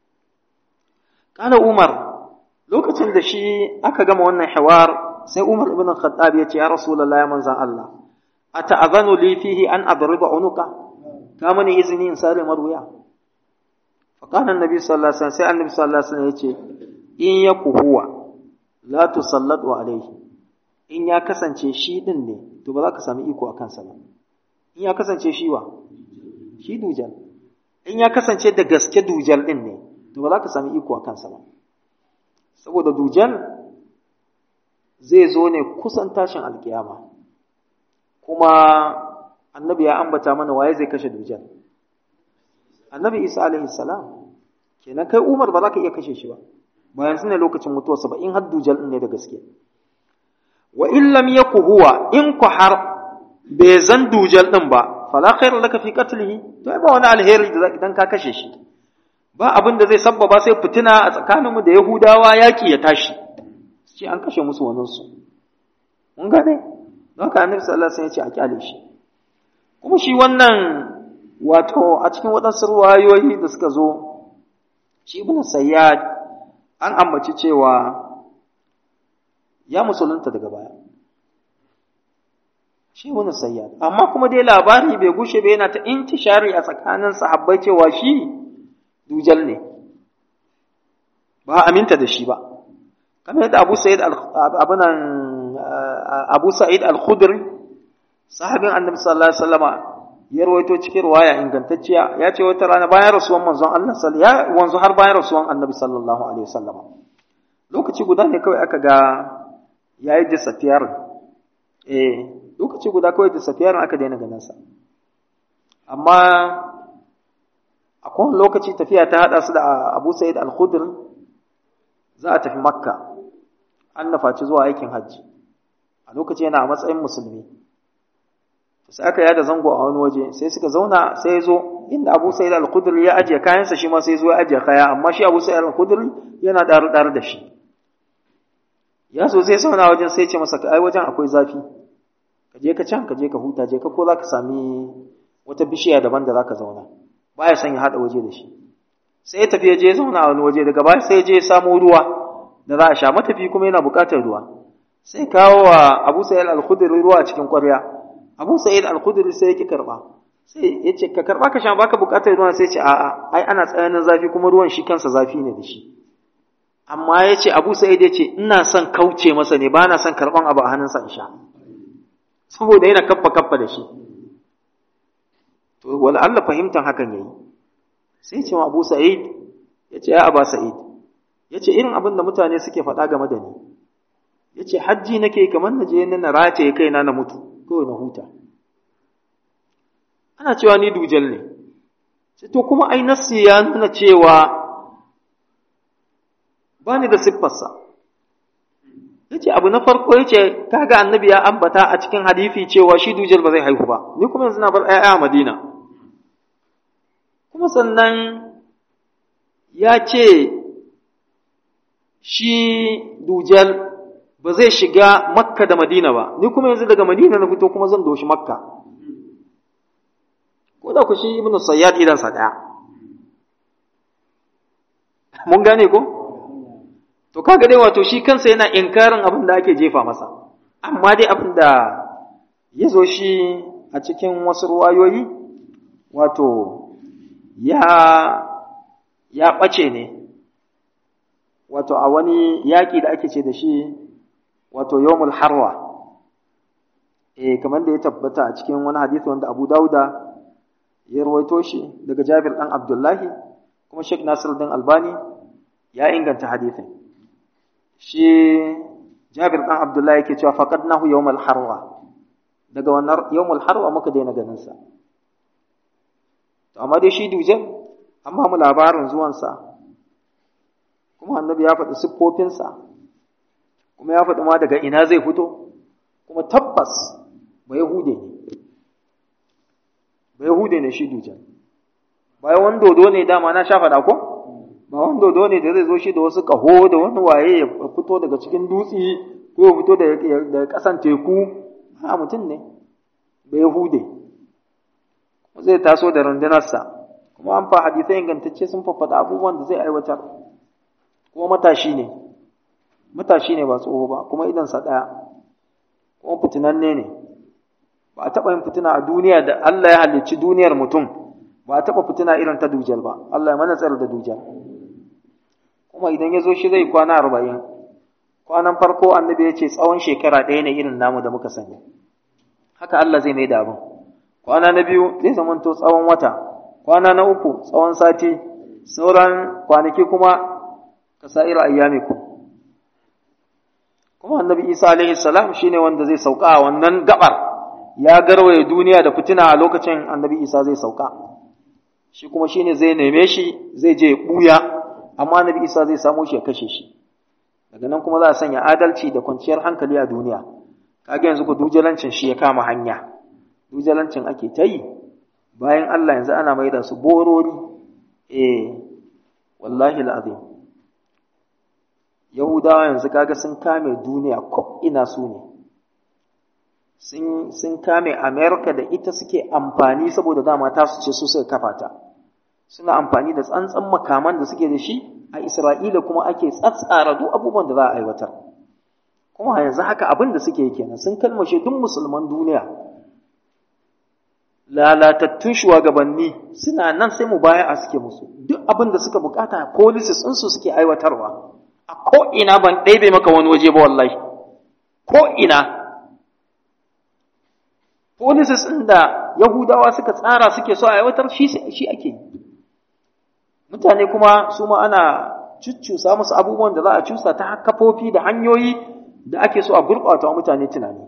kana umar lokacin da shi aka gama wannan hawar sai umar ibn khattab ya ce ya rasulullahi manzan Allah ata'azanu li fihi an adriba unuka ka mani izini in sare marwiya fa kana annabi sallallahu alaihi wasallam sai annabi sallallahu alaihi wasallam ya ce in yaku huwa la tusallatu alaihi in ya kasance shi din ne to ba za ka sami iko a kansa ba in ya kasance shi wa shi dujal in ya kasance da gaske dujal din ne to ba za ka sami iko a kansa ba saboda dujal zai zo ne kusan tashin alkiyama kuma annabi ya ambata mana waye zai kashe dujal annabi isa alaihi salam kenan kai umar ba za ka iya kashe shi ba ba yanzu ne lokacin mutuwarsa ba in har dujal din ne da gaske wa in lam yaku huwa in ku har bai zan dujal din ba fala khairu laka fi qatlihi to ba wani alheri da idan ka kashe shi ba abin da zai sabbaba sai fitina a tsakaninmu da yahudawa yaki ya tashi shi an kashe musu wannan su mun gane don haka annabi sallallahu alaihi wasallam ya ce a kyale shi kuma shi wannan wato a cikin waɗansu ruwayoyi da suka zo shi ibn sayyad an ambaci cewa ya musulunta daga baya shi wani sayyad amma kuma dai labari bai gushe ba yana ta intishari a tsakanin sahabbai cewa shi dujal ne ba aminta da shi ba kamar yadda Abu Sa'id abunan Abu Sa'id al-Khudri sahabin Annabi sallallahu alaihi wasallama ya rawaito cikin riwaya ingantacciya ya ce wata rana bayan rasuwan manzon Allah sallallahu ya wanzu har bayan rasuwan Annabi sallallahu alaihi wasallama lokaci guda ne kawai aka ga yayi disappear eh lokaci guda kawai disappear aka daina ganin sa amma akwai lokaci tafiya ta hada su da Abu Sa'id al-Khudri za a tafi Makka an nafaci zuwa aikin hajji a lokaci yana a matsayin musulmi sai aka yada zango a wani waje sai suka zauna sai ya zo inda Abu Sa'id al-Khudri ya ajiye kayansa shi ma sai zo ya ajiye kaya amma shi Abu Sa'id al-Khudri yana dar dar da shi ya so zai zauna wajen sai ya ce masa ai wajen akwai zafi ka je ka can ka je ka huta je ka ko za ka sami wata bishiya daban da za ka zauna baya son ya haɗa waje da shi sai ya tafi ya je zauna a wani waje daga baya sai ya je ya samo ruwa da za a sha matafi kuma yana buƙatar ruwa sai kawo wa Abu Sa'id al-Khudri ruwa a cikin ƙwarya Abu Sa'id al-Khudri sai ya ki karba sai ya ce ka karba ka sha baka buƙatar ruwa sai ya ce a'a ai ana tsananin zafi kuma ruwan shi kansa zafi ne da shi amma ya ce Abu Sa'id ya ce ina son kauce masa ne ba na son karban abu a hannunsa in sha saboda yana kaffa kaffa da shi to wala Allah fahimtan hakan yayi sai ce wa Abu Sa'id yace ya Aba Sa'id yace irin abin da mutane suke faɗa game da ni yace hajji nake kamar na je na rataye kaina na mutu kawai na huta ana cewa ni dujal ne to kuma ai nassi ya nuna cewa ba ni da siffarsa yace abu na farko yace kaga annabi ya ambata a cikin hadisi cewa shi dujal ba zai haihu ba ni kuma yanzu na bar ƴaƴa a Madina kuma sannan ya ce shi dujal ba zai shiga makka da madina ba ni kuma yanzu daga madina na fito kuma zan doshi makka ko da ku shi ibnu sayyad idansa ɗaya mun gane ko to kaga dai wato shi kansa yana inkarin abin da ake jefa masa amma dai abin da ya zo shi a cikin wasu ruwayoyi wato ya ya ɓace ne wato a wani yaƙi da ake ce da shi wato yawmul harwa eh kamar da ya tabbata a cikin wani hadisi wanda Abu Dauda ya rawaito shi daga Jabir dan Abdullahi kuma Sheikh Nasiruddin Albani ya inganta hadisin shi Jabir dan Abdullahi yake cewa faqadnahu yawmal harwa daga wannan yawmul harwa muka daina ganin sa to amma dai shi dujan amma mu labarin zuwansa kuma annabi ya faɗi siffofinsa kuma ya faɗi ma daga ina zai fito kuma tabbas ba yahude ne ba yahude ne shi dujan bayan wani dodo ne dama na sha faɗa ko ba wani dodo ne da zai zo shi da wasu ƙaho da wani waye ya fito daga cikin dutse ko ya fito daga ƙasan teku a mutum ne ba yahude zai taso da rundunarsa kuma an fa hadisai ingantacce sun faffada abubuwan da zai aiwatar kuma matashi ne matashi ne ba tsoho ba kuma idansa ɗaya kuma fitinanne ne ba a taɓa yin fitina a duniya da Allah ya halicci duniyar mutum ba a taɓa fitina irin ta dujal ba Allah ya mana tsar da dujal kuma idan ya zo shi zai kwana arba'in kwanan farko annabi ya ce tsawon shekara ɗaya ne irin namu da muka sani haka Allah zai mai da abin kwana na biyu zai zamanto tsawon wata kwana na uku tsawon sati sauran kwanaki kuma kasa'ir ayyamikum kuma annabi Isa alaihi salam shine wanda zai sauka a wannan gabar ya garwaye duniya da fitina a lokacin annabi Isa zai sauka shi kuma shine zai neme shi zai je buya amma annabi Isa zai samo shi ya kashe shi daga nan kuma za a sanya adalci da kwanciyar hankali a duniya kaga yanzu ku dujalancin shi ya kama hanya dujalancin ake ta yi bayan Allah yanzu ana mai da su borori eh wallahi al'azim yahudawa yanzu kaga sun kame duniya ko ina su ne sun sun kame america da ita suke amfani saboda dama ta su ce su suka kafa ta suna amfani da tsantsan makaman da suke da shi a isra'ila kuma ake tsatsara duk abubuwan da za a aiwatar kuma yanzu haka abin da suke kenan sun kalmashe duk musulman duniya lalatattun shugabanni suna nan sai mu baya a suke musu duk abin da suka bukata policies ɗinsu suke aiwatarwa a ko'ina ban ɗaibe maka wani waje ba wallahi ko'ina policies ɗin da yahudawa suka tsara suke so a aiwatar shi ake mutane kuma su ma ana cuccusa musu abubuwan da za a cusa ta kafofi da hanyoyi da ake so a gurɓata wa mutane tunani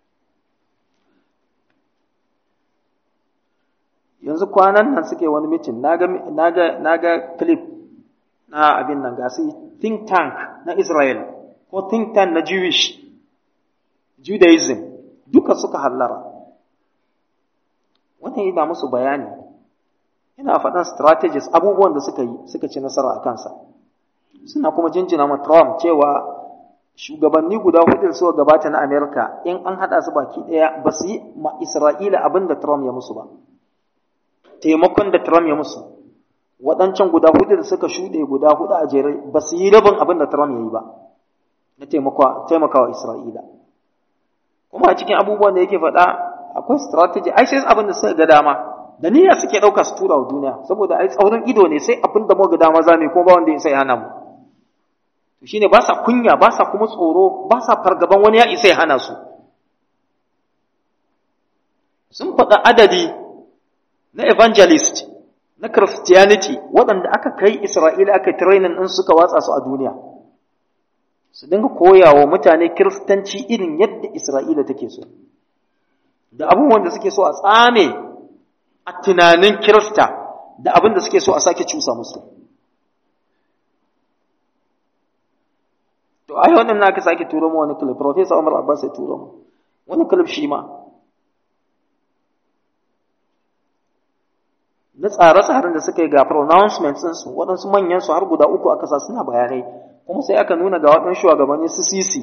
yanzu kwanan nan suke wani mitin na ga clip na abin nan gasi think tank na Israel ko think tank na Jewish Judaism duka suka hallara wannan yana musu bayani yana faɗan strategies abubuwan da suka yi suka ci nasara a kansa suna kuma jinjina ma Trump cewa shugabanni guda hudu suka gabata na Amerika in an haɗa su baki ɗaya ba su yi ma Isra'ila abin da Trump ya musu ba taimakon da Trump ya musu waɗancan guda hudu da suka shuɗe guda hudu a jere ba su yi rabin abin da Trump ya yi ba na taimakawa Isra'ila kuma a cikin abubuwan da yake faɗa akwai strategy ai sai abin da suka ga dama da niyya suke ɗauka su tura wa duniya saboda ai tsaurin ido ne sai abin da muka ga dama za mu ko ba wanda ya sai hana mu to shine ba sa kunya ba sa kuma tsoro ba sa fargaban wani ya isa ya hana su sun faɗa adadi na evangelist na christianity waɗanda aka kai isra'ila aka training ɗin suka watsa su a duniya su dinga koya wa mutane kiristanci irin yadda isra'ila take so da abubuwan da suke so a tsame a tunanin kirista da abin da suke so a sake cusa musu to ai wannan na ka sake turo mu wani clip professor Umar Abbas ya turo mu wani clip shi ma na tsare-tsaren da suka yi ga pronouncements su waɗansu manyan su har guda uku aka sa suna bayanai kuma sai aka nuna ga waɗansu shugabanni su sisi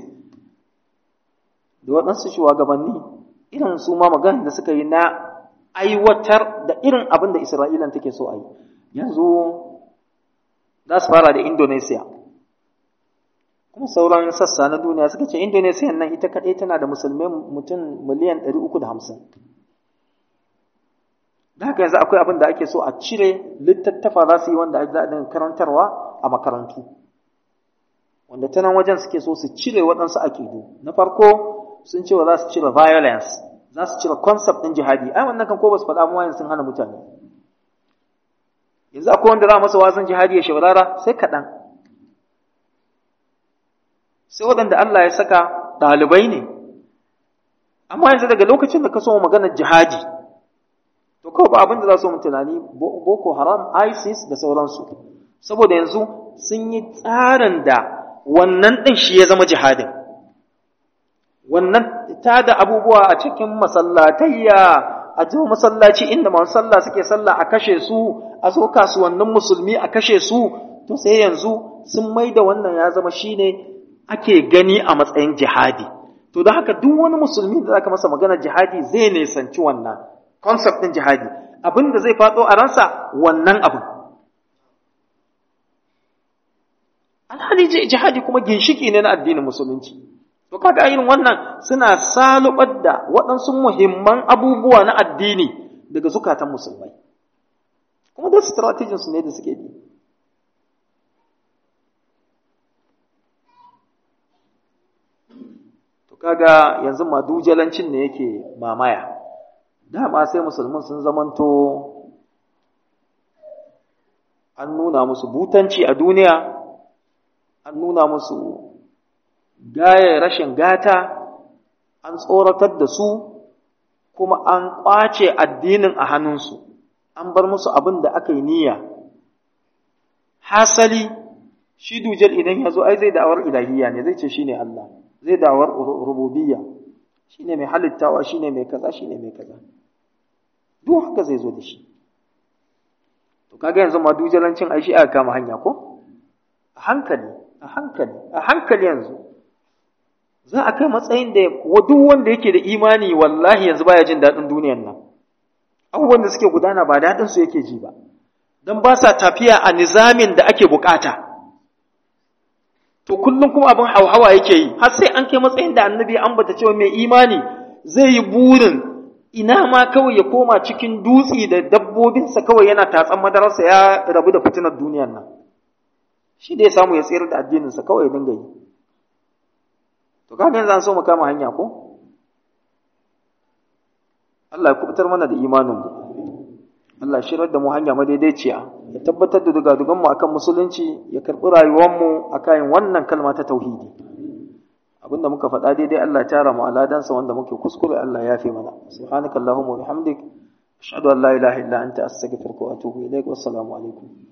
da waɗansu shugabanni irin su ma magana da suka yi na aiwatar da irin abin da Isra'ilan take so a yi yanzu za su fara da Indonesia kuma sauran sassa na duniya suka ce Indonesia nan ita kaɗai tana da musulmai mutum miliyan 350 da haka yanzu akwai abin da ake so a cire littattafa za su yi wanda za a karantarwa a makarantu wanda ta nan wajen suke so su cire waɗansu akidu na farko sun ce wa za su cire violence za su cire concept ɗin jihadi ai wannan kan ko ba su faɗa mu sun hana mutane yanzu akwai wanda za masa wazin jihadi ya shaurara sai kaɗan sai waɗanda Allah ya saka ɗalibai ne amma yanzu daga lokacin da ka so maganar jihadi to kawai ba abin da za su mu tunani boko haram isis da sauransu saboda yanzu sun yi tsarin da wannan ɗin shi ya zama jihadin wannan ta da abubuwa a cikin masallatayya a jiwa masallaci inda masu sallah suke sallah a kashe su a so kasuwannin musulmi a kashe su to sai yanzu sun mai da wannan ya zama shine ake gani a matsayin jihadi to don haka duk wani musulmi da zaka masa magana jihadi zai nisanci wannan concept din jihadi abin da zai faɗo a ransa wannan abin alhali jihadi kuma ginshiki ne na addinin musulunci to kaga irin wannan suna salubar da waɗansu muhimman abubuwa na addini daga zukatan musulmai kuma da strategies ne da suke bi to kaga yanzu madujalancin ne yake mamaya dama sai musulmin sun zamanto an nuna musu butanci a duniya an nuna musu gaya rashin gata an tsoratar da su kuma an ƙwace addinin a hannunsu an bar musu abin da aka yi niyya hasali shi dujal idan ya zo ai zai da'awar ilahiyya ne zai ce shi ne Allah zai da'awar rububiyya shi ne mai halittawa shi ne mai kaza shi ne mai kaza duk haka zai zo da shi to kaga yanzu ma dujalancin ai shi aka kama hanya ko a hankali a hankali a hankali yanzu za a kai matsayin da duk wanda yake da imani wallahi yanzu baya jin daɗin duniyar nan abubuwan da suke gudana ba daɗin su yake ji ba don ba sa tafiya a nizamin da ake bukata to kullum kuma abin hauhawa yake yi har sai an kai matsayin da annabi an bata cewa mai imani zai yi burin ina ma kawai ya koma cikin dutse da dabbobinsa kawai yana tatsan madararsa ya rabu da fitinar duniyar nan shi da ya samu ya tsayar da addininsa kawai ya dinga yi to kaga yanzu an so mu kama hanya ko Allah ya kubutar mana da imanin mu Allah ya shirar da mu hanya madaidaiciya ya tabbatar da dugadugan mu akan musulunci ya karbi rayuwar mu akan wannan kalma ta tauhidi abinda muka faɗa daidai Allah ya tara mu aladansa wanda muke kuskure Allah ya fi mana subhanakallahumma wa bihamdik ashhadu an la ilaha illa anta astaghfiruka wa atubu ilaik wassalamu alaikum